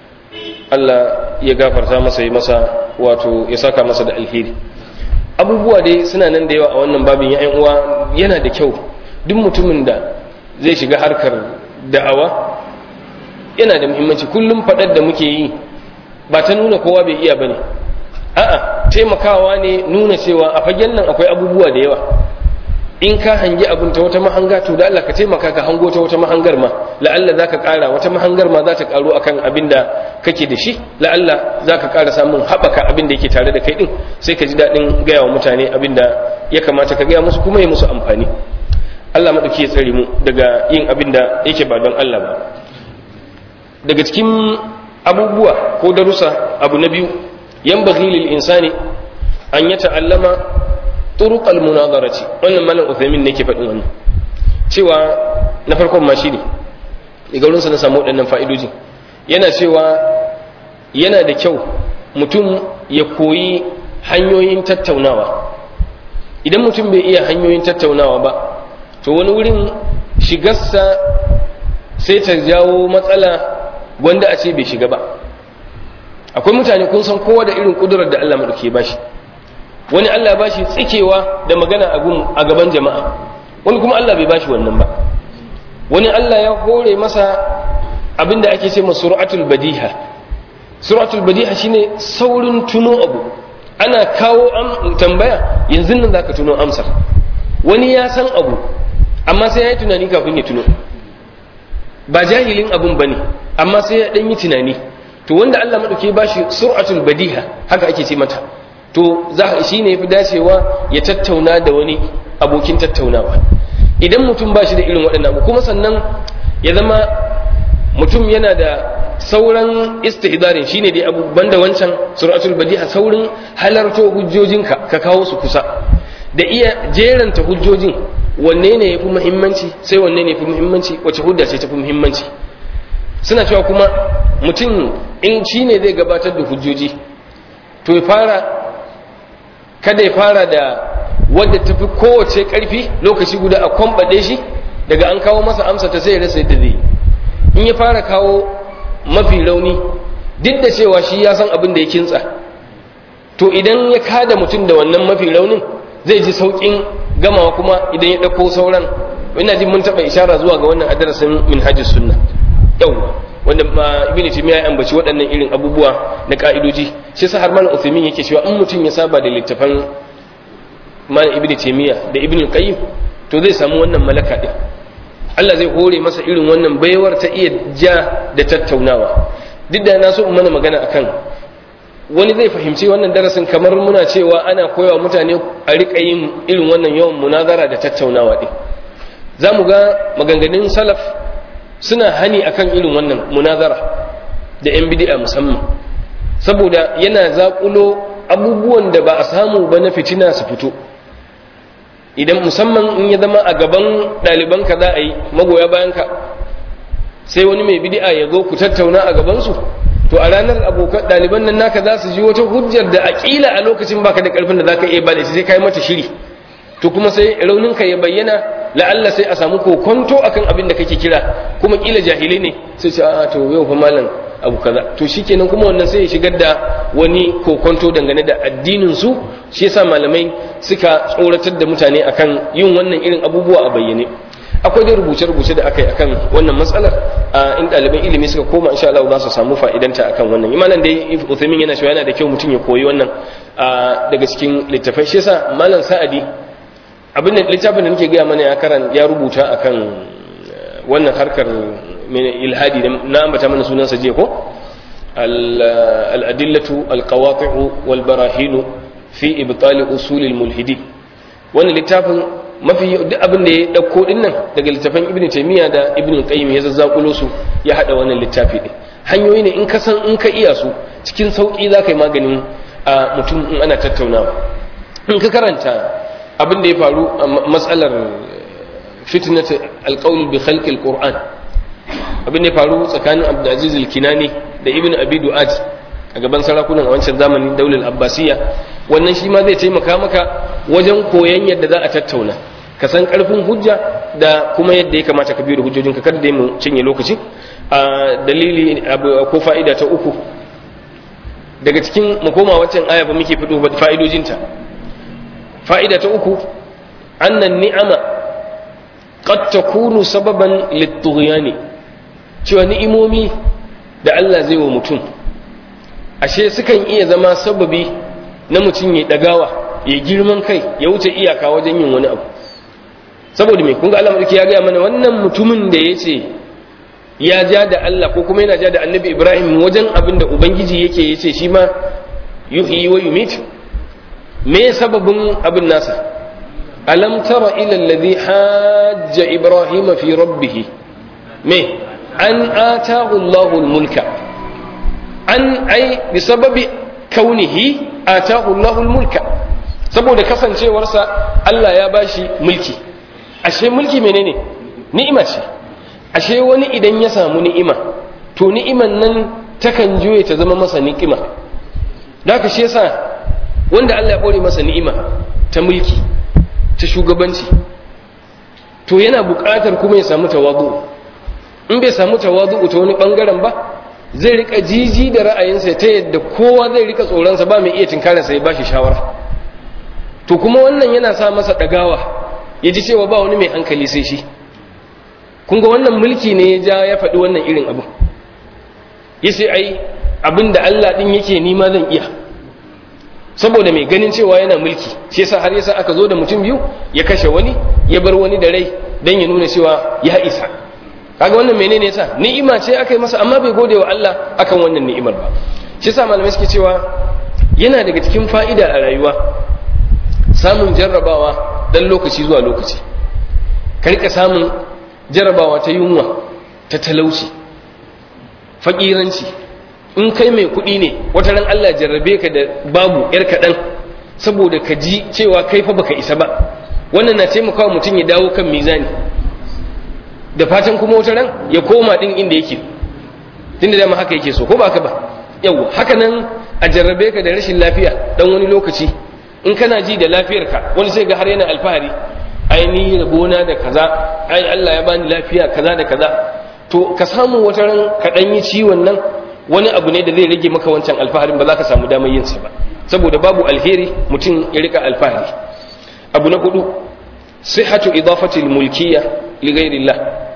Allah ya gafarta masa yi masa wato ya saka masa da alheri abubuwa dai suna nan da yawa a wannan babin ya uwa yana da kyau duk mutumin da zai shiga harkar da'awa yana da muhimmanci kullum faɗar da muke yi ba ta nuna kowa bai iya bane a'a taimakawa ne nuna cewa a fagen nan akwai abubuwa da yawa in ka hangi abin ta wata mahanga to da Allah ka taimaka ka hango ta wata mahangar ma la'alla zaka ƙara wata mahangar ma za ta ƙaru akan abin da kake da shi la'alla zaka ƙara samun haɓaka abin da yake tare da kai din sai ka ji daɗin gaya wa mutane abin da ya kamata ka gaya musu kuma ya musu amfani Allah maɗauki ya tsare mu daga yin abin da yake ba don Allah ba daga cikin abubuwa ko darussa abu na biyu yan lil insani an ya ta'allama turuqal munazarati wannan malam Uthaymin ne ke faɗin wannan cewa na farkon ma shine daga wurinsa na samu waɗannan fa'idoji yana cewa yana da kyau mutum ya koyi hanyoyin tattaunawa idan mutum bai iya hanyoyin tattaunawa ba to wani wurin shigarsa sai ta jawo matsala wanda a ce bai shiga ba akwai mutane kun san kowa da irin kudurar da Allah maɗauke ba shi wani Allah ba shi tsikewa da magana a gaban jama'a wani kuma Allah bai ba shi wannan ba wani Allah ya hore masa abinda ake ce ma suratul badiha suratul badiha shine saurin tuno abu ana kawo tambaya yanzu nan zaka tuno amsar wani ya san abu amma sai ya yi tunani kafin ya tuno ba jahilin abun bane amma sai ya dan yi tunani to wanda Allah madauke ba shi suratul badiha haka ake ce mata to za shi ne fi dacewa ya tattauna da wani abokin tattaunawa idan mutum ba shi da irin waɗannan abu kuma sannan ya zama mutum yana da sauran istihdarin shine dai abu banda wancan suratul badiha saurin halarto hujjojinka ka kawo su kusa da iya jeranta hujjojin wanne ne yafi muhimmanci sai wanne ne yafi muhimmanci wace hujja ce tafi muhimmanci suna cewa kuma mutum in shine zai gabatar da hujjoji to ya fara kada ya fara da wadda tafi kowace karfi lokaci guda a kwambaɗe shi daga an kawo masa amsa ta sai ya rasa yadda zai in ya fara kawo mafi rauni duk da cewa shi ya san abin da ya kintsa to idan ya kada mutum da wannan mafi raunin zai ji sauƙin gamawa kuma idan ya ɗauko sauran ina jin mun taɓa ishara zuwa ga wannan adarasin minhajis sunna yawwa wanda ma ibn taymiya ya ambaci waɗannan irin abubuwa na ka'idoji shi sa har malam uthaymin yake cewa in mutum ya saba da littafan malam ibn taymiya da ibn qayyim to zai samu wannan malaka din Allah zai hore masa irin wannan baiwar ta iya ja da tattaunawa duk da na so in mana magana akan wani zai fahimci wannan darasin kamar muna cewa ana koyawa mutane a riƙa yin irin wannan yawan munazara da tattaunawa din za mu ga maganganun salaf suna hani akan irin wannan munazara da yan bid'a musamman saboda yana zaƙulo abubuwan da ba a samu ba na fitina su fito idan musamman in ya zama a gaban ɗalibanka za a yi magoya bayanka sai wani mai bid'a ya zo ku tattauna a gabansu to a ranar abokan ɗaliban nan naka za su ji wata hujjar da aƙila a lokacin baka da ƙarfin da za ka iya ba da sai ka yi mata shiri to kuma sai rauninka ya bayyana la'alla sai a samu kokonto akan abin da kake kira kuma kila jahilai ne sai ce a to yau fa malam abu kaza to shikenan kuma wannan sai ya shigar da wani kokonto dangane da addinin su shi yasa malamai suka tsoratar da mutane akan yin wannan irin abubuwa a bayyane akwai dai rubuce-rubuce da aka yi akan wannan matsalar in ɗaliban ilimi suka koma insha Allah za su samu fa'idanta akan wannan imanan dai Uthaymin yana cewa yana da kyau mutum ya koyi wannan daga cikin littafai shi yasa malam Sa'adi abin da littafin da nake gaya mana ya karan ya rubuta akan wannan harkar ilhadi na ambata mana sunansa je ko al-adillatu al-qawati'u wal barahinu fi ibtal usul al-mulhidi wannan littafin mafi duk abin da ya dauko din nan daga littafin ibnu taymiya da ibnu qayyim ya zazzakulo su ya hada wannan littafi din hanyoyi ne in ka san in ka iya su cikin sauki za ka yi maganin a mutum in ana tattaunawa in ka karanta abin da ya faru a matsalar fitnat alqaul bi khalq alquran abin da ya faru tsakanin abdulaziz alkinani da ibnu abi du'ad a gaban sarakunan a wancan zamanin daular abbasiya wannan shi ma zai taimaka maka wajen koyon yadda za a tattauna ka san karfin hujja da kuma yadda ya kamata ka biyo da hujjojinka kada dai mu cinye lokaci a dalili ko fa'ida ta uku daga cikin mu koma wancan aya ba muke fito fa'idojinta fa'ida ta uku annan ni'ama qad takunu sababan lit-tughyani cewa ni'imomi da Allah zai wa mutum ashe sukan iya zama sababi na mutum ya dagawa ya girman kai ya wuce iyaka wajen yin wani abu saboda me kun ga Allah ya gaya mana wannan mutumin da ya ce ya ja da Allah ko kuma yana ja da annabi Ibrahim wajen abin da Ubangiji yake ya ce shi ma yuhyi wa yumit me sababin abin nasa alam tara ila alladhi hajja Ibrahim fi rabbih me an atahu Allahu mulka an ai bi sababi kaunihi atahu Allahu mulka saboda kasancewarsa Allah ya bashi mulki ashe mulki menene ni'ima ce ashe wani idan ya samu ni'ima to ni'iman nan takan juye ta zama masa ni'ima da haka shi yasa wanda Allah ya kore masa ni'ima ta mulki ta shugabanci to yana buƙatar kuma ya samu tawadu in bai samu tawadu ta wani bangaren ba zai rika jiji da ra'ayinsa ta yadda kowa zai rika tsoronsa ba mai iya tinkarinsa ya bashi shawara to kuma wannan yana sa masa ɗagawa ya ji cewa ba wani mai hankali sai shi kun ga wannan mulki ne ya ja ya faɗi wannan irin abu ya sai ai abin da Allah ɗin yake nima zan iya saboda mai ganin cewa yana mulki shi yasa har yasa aka zo da mutum biyu ya kashe wani ya bar wani da rai dan ya nuna cewa ya isa kaga wannan menene yasa ni'ima ce aka yi masa amma bai gode wa Allah akan wannan ni'imar ba shi yasa malamai suke cewa yana daga cikin fa'ida a rayuwa samun jarrabawa dan lokaci zuwa lokaci ka rika samun jarrabawa ta yunwa ta talauci fakiranci in kai mai kuɗi ne wata ran Allah jarrabe ka da babu yar kaɗan saboda ka ji cewa kai fa baka isa ba wannan na taimakawa mutum ya dawo kan mizani da fatan kuma wata ran ya koma din inda yake tunda dama haka yake so ko ba haka ba yau haka nan a jarrabe ka da rashin lafiya dan wani lokaci in kana ji da lafiyarka wani sai ga har yana alfahari ai ni rabona da kaza ai Allah ya bani lafiya kaza da kaza to ka samu wata ran ka dan yi ciwon nan wani abu ne da zai rage maka wancan alfaharin ba za ka samu damar yin sa ba saboda babu alheri mutum ya rika alfahari abu na hudu sihhatu idafati almulkiyya li ghayrillah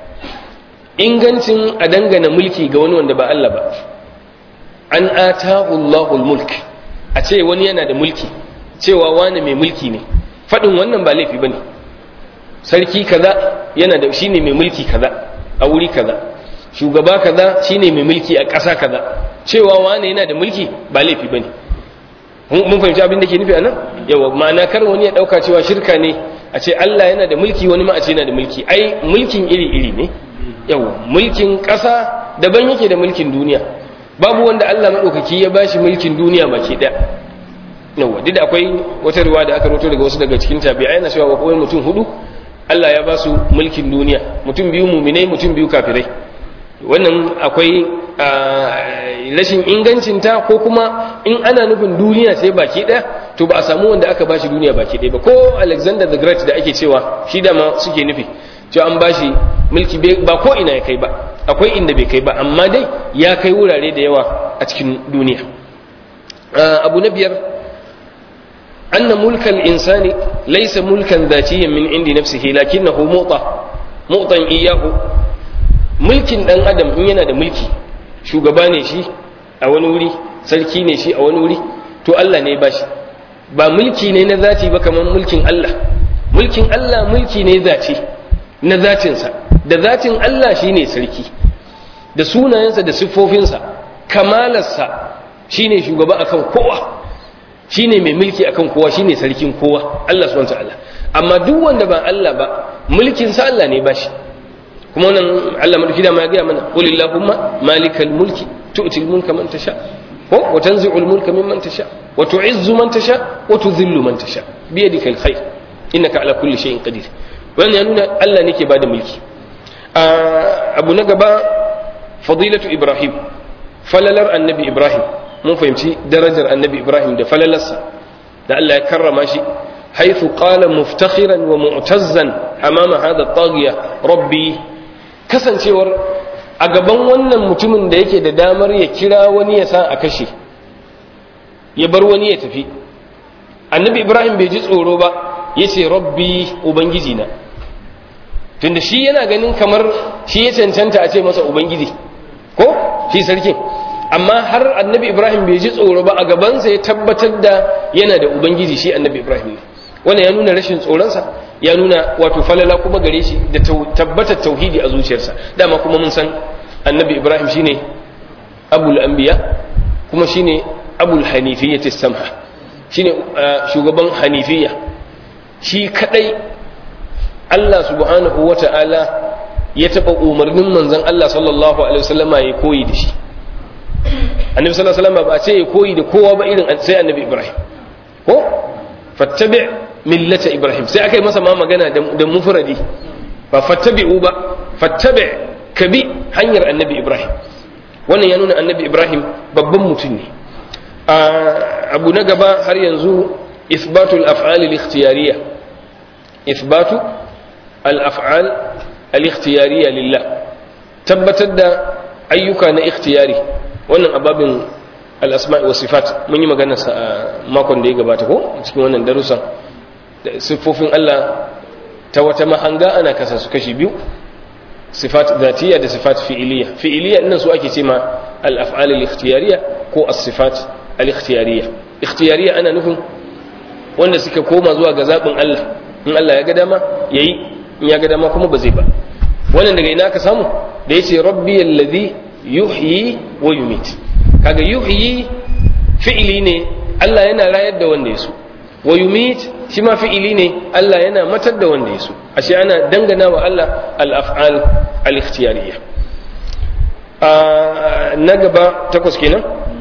ingancin a dangana mulki ga wani wanda ba Allah ba an atahu Allahul mulk a ce wani yana da mulki cewa wani mai mulki ne faɗin wannan ba laifi bane sarki kaza yana da shine mai mulki kaza a wuri kaza shugaba kaza shine mai mulki a ƙasa kaza cewa wani yana da mulki ba laifi bane mun fahimci abin da ke nufi anan yawa ma'ana kar wani ya dauka cewa shirka ne a ce Allah yana da mulki wani ma a ce yana da mulki ai mulkin iri iri ne yawa mulkin ƙasa daban yake da mulkin duniya babu wanda Allah madaukaki ya bashi mulkin duniya baki daya yawa duk da akwai wata riwaya da aka roto daga wasu daga cikin tabi'ai yana cewa akwai mutum hudu Allah ya ba su mulkin duniya mutum biyu muminai mutum biyu kafirai wannan akwai rashin ingancinta ko kuma in ana nufin duniya sai baki ɗaya to ba a samu wanda aka bashi duniya baki ɗaya ba ko alexander the great da ake cewa shi dama suke nufi cewa an bashi mulki ba ko ina ya kai ba akwai inda bai kai ba amma dai ya kai wurare da yawa a cikin duniya abu na biyar أن ملك الإنسان ليس ملكا ذاتيا من عند نفسه لكنه معطى معطى إياه ملك ɗan adam in yana da mulki shugaba ne shi a wani wuri sarki ne shi a wani wuri to Allah ne ba shi ba mulki ne na zati ba kamar mulkin Allah mulkin Allah mulki ne zati na zatinsa da zatin Allah shine sarki da sunayensa da siffofinsa kamalarsa shine shugaba akan kowa shine mai mulki akan kowa shine sarkin kowa Allah subhanahu wataala amma duk wanda ba Allah ba mulkin sa Allah ne bashi kuma wannan Allah madauki da ma ya ga mana qul illahumma malikal mulki tu'ti al mulka man tasha ko wa tanzi'u al mulka mimman tasha wa tu'izzu man tasha wa tudhillu man tasha bi yadika al khair innaka ala kulli shay'in qadir wannan ya nuna Allah ne ke bada mulki abu na gaba fadilatu ibrahim falalar annabi ibrahim mun fahimci darajar annabi ibrahim da falalarsa da Allah ya karrama shi haythu qala muftakhiran wa mu'tazzan amama hadha taghiya rabbi kasancewar a gaban wannan mutumin da yake da damar ya kira wani ya sa a kashe ya bar wani ya tafi annabi ibrahim bai ji tsoro ba ya ce rabbi ubangiji na tunda shi yana ganin kamar shi ya cancanta a ce masa ubangiji ko shi sarkin amma har annabi ibrahim bai ji tsoro ba a gabansa ya tabbatar da yana da ubangiji shi annabi ibrahim ne wannan ya nuna rashin tsoronsa ya nuna wato falala kuma gare shi da tabbatar tauhidi a zuciyarsa dama kuma mun san annabi ibrahim shine abul anbiya kuma shine abul hanifiyyati samha shine shugaban hanifiyya shi kadai Allah subhanahu wata'ala ya taba umarnin manzon Allah sallallahu alaihi wasallama ya koyi da shi annabi sallallahu alaihi wasallam ba a ce ya koyi da kowa ba irin sai annabi ibrahim ko fattabi millata ibrahim sai aka yi masa ma magana da mufradi ba fattabi'u ba fattabi kabi hanyar annabi ibrahim wannan ya nuna annabi ibrahim babban mutum ne abu na gaba har yanzu isbatul af'al al-ikhtiyariyya isbatu al-af'al al-ikhtiyariyya lillah tabbatar da ayyuka na ikhtiyari wannan ababin al'asma'i wa sifat mun yi maganarsa a makon da ya gabata ko cikin wannan darussan siffofin Allah ta wata mahanga ana kasa su kashi biyu sifat zatiyya da sifat fi'iliya fi'iliya innan su ake ce ma al-af'al al-ikhtiyariyya ko as-sifat al-ikhtiyariyya ikhtiyariyya ana nufin wanda suka koma zuwa ga zabin Allah in Allah ya ga dama yayi in ya ga dama kuma ba zai ba wannan daga ina ka samu da yace rabbi alladhi yuhyi wa yumit kaga yuhyi fi'ili ne Allah yana rayar da wanda ya so wa yumit shi ma fi'ili ne Allah yana matar da wanda ya so ashe ana dangana wa Allah al-af'al al-ikhtiyariyya na gaba takwas kenan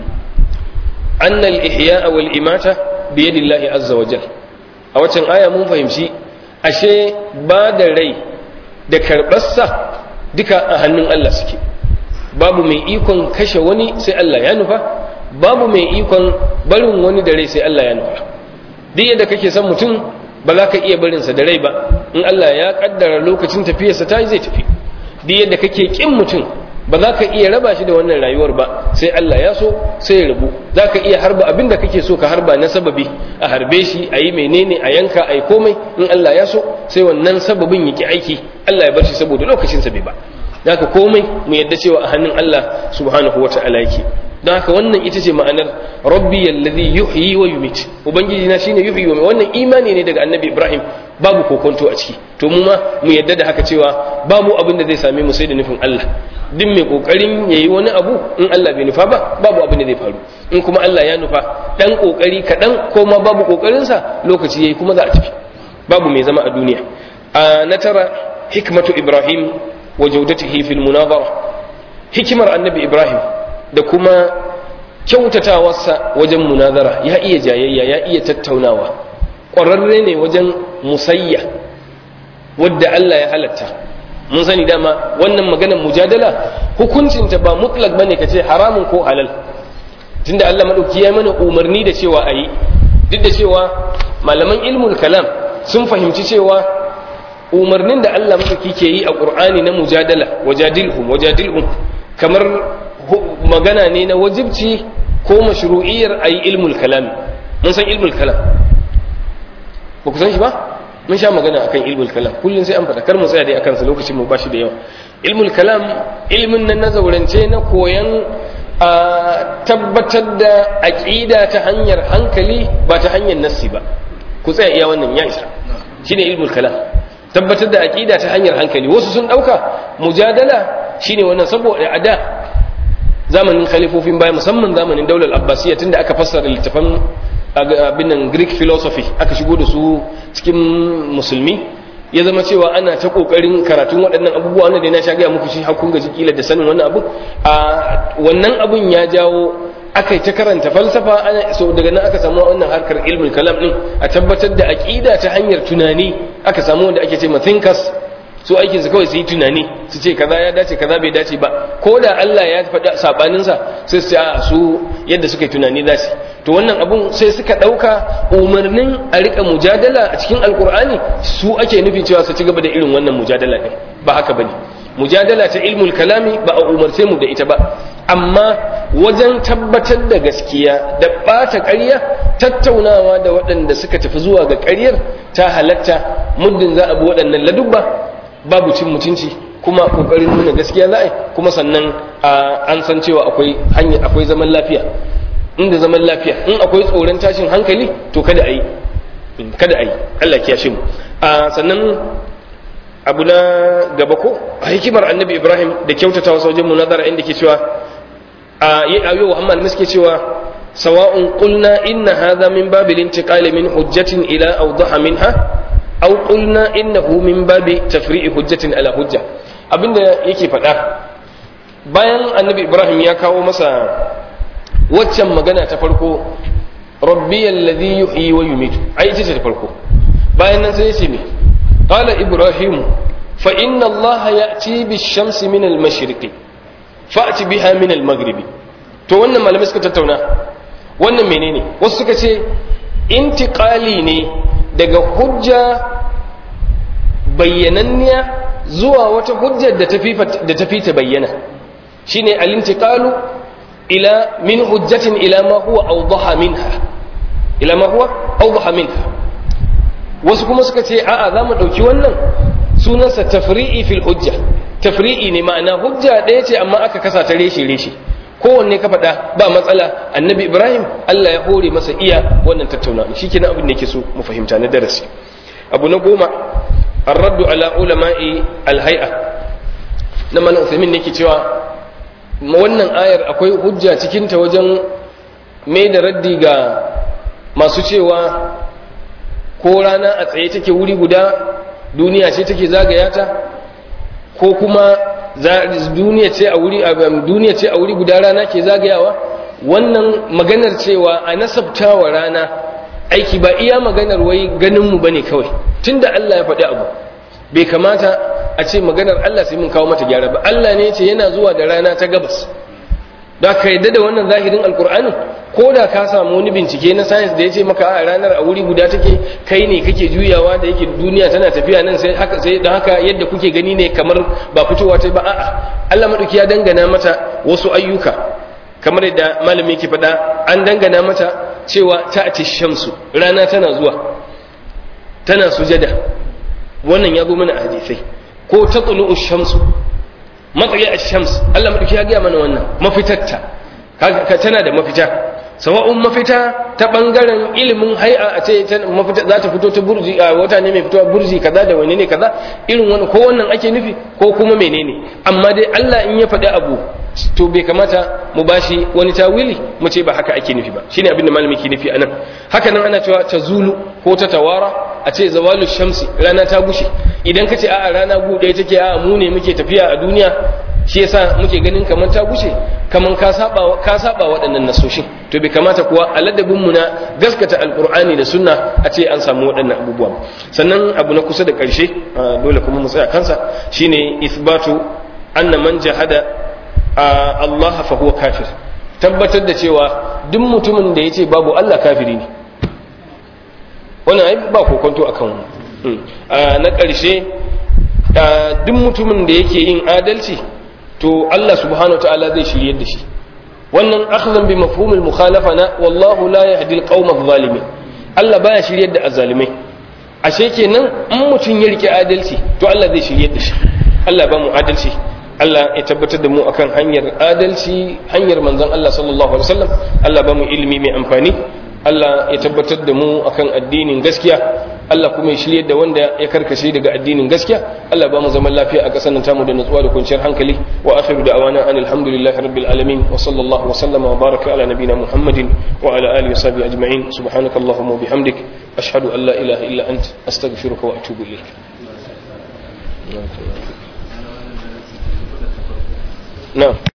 anna al-ihya'a wal imata bi yadillahi azza wa jalla a waccan aya mun fahimci ashe ba da rai da karɓarsa duka a hannun Allah suke babu mai ikon kashe wani sai Allah ya nufa babu mai ikon barin wani da rai sai Allah ya nufa duk yadda kake son mutum ba za ka iya barinsa da rai ba in Allah ya kaddara lokacin tafiyarsa ta zai tafi duk yadda kake kin mutum ba za ka iya raba shi da wannan rayuwar ba sai Allah ya so sai ya rabu za ka iya harba abin da kake so ka harba na sababi a harbe shi a yi menene a yanka a yi komai in Allah ya so sai wannan sababin yake aiki Allah ya bar shi saboda lokacinsa bai ba haka komai mu yadda cewa a hannun Allah subhanahu wa ta'ala yake don haka wannan ita ce ma'anar rabbi alladhi yuhyi wa yumit ubangiji na shine yuhyi wa wannan imani ne daga annabi ibrahim babu kokonto a ciki to mu ma mu yadda da haka cewa babu abin da zai same mu sai da nufin Allah duk mai kokarin yayi wani abu in Allah bai nufa ba babu abin da zai faru in kuma Allah ya nufa dan kokari kadan ko ma babu kokarin sa lokaci yayi kuma za a tafi babu mai zama a duniya a na tara hikmatu ibrahim wa jaudatihi fil munazara hikimar annabi ibrahim da kuma kyautatawarsa wajen munazara ya iya jayayya ya iya tattaunawa ƙwararre ne wajen musayya wadda Allah ya halatta mun sani dama wannan maganar mujadala hukuncinta ba mutlak bane kace haramun ko halal tunda Allah madauki ya mana umarni da cewa ayi duk da cewa malaman ilmul kalam sun fahimci cewa umarnin da Allah madauki ke yi a Qur'ani na mujadala wajadilhum wajadilhum kamar magana ne na wajibci ko mashru'iyyar ayi ilmul kalam mun san ilmul kalam ba ku san shi ba mun sha magana akan ilmul kalam kullun sai an faɗa kar mu tsaya dai akan sa lokacin mu bashi da yawa ilmul kalam ilmin nan na zaurance na koyan a tabbatar da aqida ta hanyar hankali ba ta hanyar nassi ba ku tsaya iya wannan ya isa shine ilmul kalam tabbatar da aqida ta hanyar hankali wasu sun dauka mujadala shine wannan saboda a da zamanin khalifofin baya musamman zamanin daular abbasiyya tunda aka fassara littafan abin nan greek philosophy aka shigo da su cikin musulmi ya zama cewa ana ta kokarin karatun waɗannan abubuwa wanda da na sha gaya muku shi har kun gaji kila da sanin wannan abu a wannan abun ya jawo aka yi ta karanta falsafa ana so daga nan aka samu wannan harkar ilmin kalam din a tabbatar da aqida ta hanyar tunani aka samu wanda ake ce ma thinkers su aikin su kawai su yi tunani su ce kaza ya dace kaza bai dace ba ko da Allah ya faɗa sabanin sa sai su ce a su yadda suka yi tunani za su to wannan abun sai suka ɗauka umarnin a rika mujadala a cikin alkur'ani su ake nufi cewa su ci gaba da irin wannan mujadala ɗin ba haka bane mujadala ta ilmul kalami ba a umarce mu da ita ba amma wajen tabbatar da gaskiya da ɓata ƙarya tattaunawa da waɗanda suka tafi zuwa ga ƙaryar ta halatta muddin za a bi waɗannan ladubba babu cin mutunci kuma ƙoƙarin nuna gaskiya za a yi kuma sannan an san cewa akwai hanya akwai zaman lafiya inda zaman lafiya in akwai tsoron tashin hankali to kada a yi kada a yi Allah kiyashe mu sannan abu na gaba ko a hikimar annabi ibrahim da kyautata wasu wajen munazara inda ke cewa a yi ayo wa hammal suke cewa sawa'un qulna inna hadha min babil intiqali min hujjatin ila awdaha minha aw qulna innahu min babi tafri'i hujjatin ala hujja abinda yake faɗa bayan annabi ibrahim ya kawo masa waccan magana ta farko rabbi alladhi yuhyi wa yumitu ai ita ce ta farko bayan nan sai ya ce me قال إبراهيم فإن الله يأتي بالشمس من المشرق فأت بها من المغرب to wannan malamai suka tattauna wannan menene wasu suka ce intiqali ne daga hujja bayyananniya zuwa wata hujjar da tafi ta bayyana shine al-intiqalu ila min hujjatin ila ma huwa awdaha minha ila ma huwa awdaha minha wasu kuma suka ce a'a za mu ɗauki wannan sunansa tafri'i fil hujja tafri'i ne ma'ana hujja ɗaya ce amma aka kasa ta reshe reshe kowanne ka faɗa ba matsala annabi ibrahim allah ya hore masa iya wannan tattaunawa shi kenan abin da yake so mu fahimta na darasi abu na goma arraddu ala ulama'i alhai'a na malam usaimin ne ke cewa wannan ayar akwai hujja cikinta wajen mai da raddi ga masu cewa ko rana a tsaye take wuri guda duniya ce take zagaya ta ko kuma duniya ce a wuri duniya ce a wuri guda rana ke zagayawa wannan maganar cewa a nasabta wa rana aiki ba iya maganar wai ganin mu bane kawai tunda Allah ya faɗi abu bai kamata a ce maganar Allah sai mun kawo mata gyara ba Allah ne ce yana zuwa da rana ta gabas da ka yadda da wannan zahirin alkur'ani ko da ka samu wani bincike na science da ya ce maka a ranar a wuri guda take kai ne kake juyawa da yake duniya tana tafiya nan sai haka sai don haka yadda kuke gani ne kamar ba fitowa ta ba a'a Allah madauki ya dangana mata wasu ayyuka kamar yadda malami yake faɗa an dangana mata cewa ta'ati shamsu rana tana zuwa tana sujada wannan ya zo mana a hadisai ko tatlu'u shamsu matsayi a shams Allah maɗauki ya gaya mana wannan mafitarta ka tana da mafita sawa'un mafita ta ɓangaren ilimin hai'a a ce mafita za ta fito ta burji a wata ne mai fitowa burji kaza da wani ne kaza irin wani ko wannan ake nufi ko kuma menene amma dai Allah in ya faɗi abu to bai kamata mu bashi wani tawili mu ce ba haka ake nufi ba shine abin da malami ke nufi anan haka nan ana cewa ta zulu ko ta tawara a ce zawalu shamsi rana ta gushe idan ka ce a'a rana gu ɗaya take a'a mu ne muke tafiya a duniya shi yasa muke ganin kamar ta gushe kamar ka saba ka saba waɗannan nasoshin to bai kamata kuwa a ladabin mu na gaskata alqur'ani da sunna a ce an samu waɗannan abubuwa sannan abu na kusa da ƙarshe dole kuma mu tsaya kansa shine isbatu anna man jahada Allah fa huwa kafir tabbatar da cewa duk mutumin da yace babu Allah kafiri ne wannan ai ba kokonto akan wannan na ƙarshe duk mutumin da yake yin adalci to Allah subhanahu ta'ala zai shiryar da shi wannan akhdhan bi mafhumil mukhalafa na wallahu la yahdi alqawma adh-dhalimin Allah baya shiryar da azzalimai ashe kenan in mutum ya rike adalci to Allah zai shiryar da shi Allah ba mu adalci Allah ya tabbatar da mu akan hanyar adalci hanyar manzon Allah sallallahu alaihi wasallam Allah ba mu ilimi mai amfani Allah ya tabbatar da mu akan addinin gaskiya Allah kuma ya shirye da wanda ya karkashe daga addinin gaskiya Allah ba mu zaman lafiya a ƙasar nan tamu da nutsuwa da kwanciyar hankali wa akhiru da'awana an alhamdulillahi rabbil alamin wa sallallahu wa sallama wa baraka ala nabina muhammadin wa ala alihi wa sahbihi ajma'in subhanakallahumma wa bihamdik ashhadu an la ilaha illa ant astaghfiruka wa atubu ilayk na'am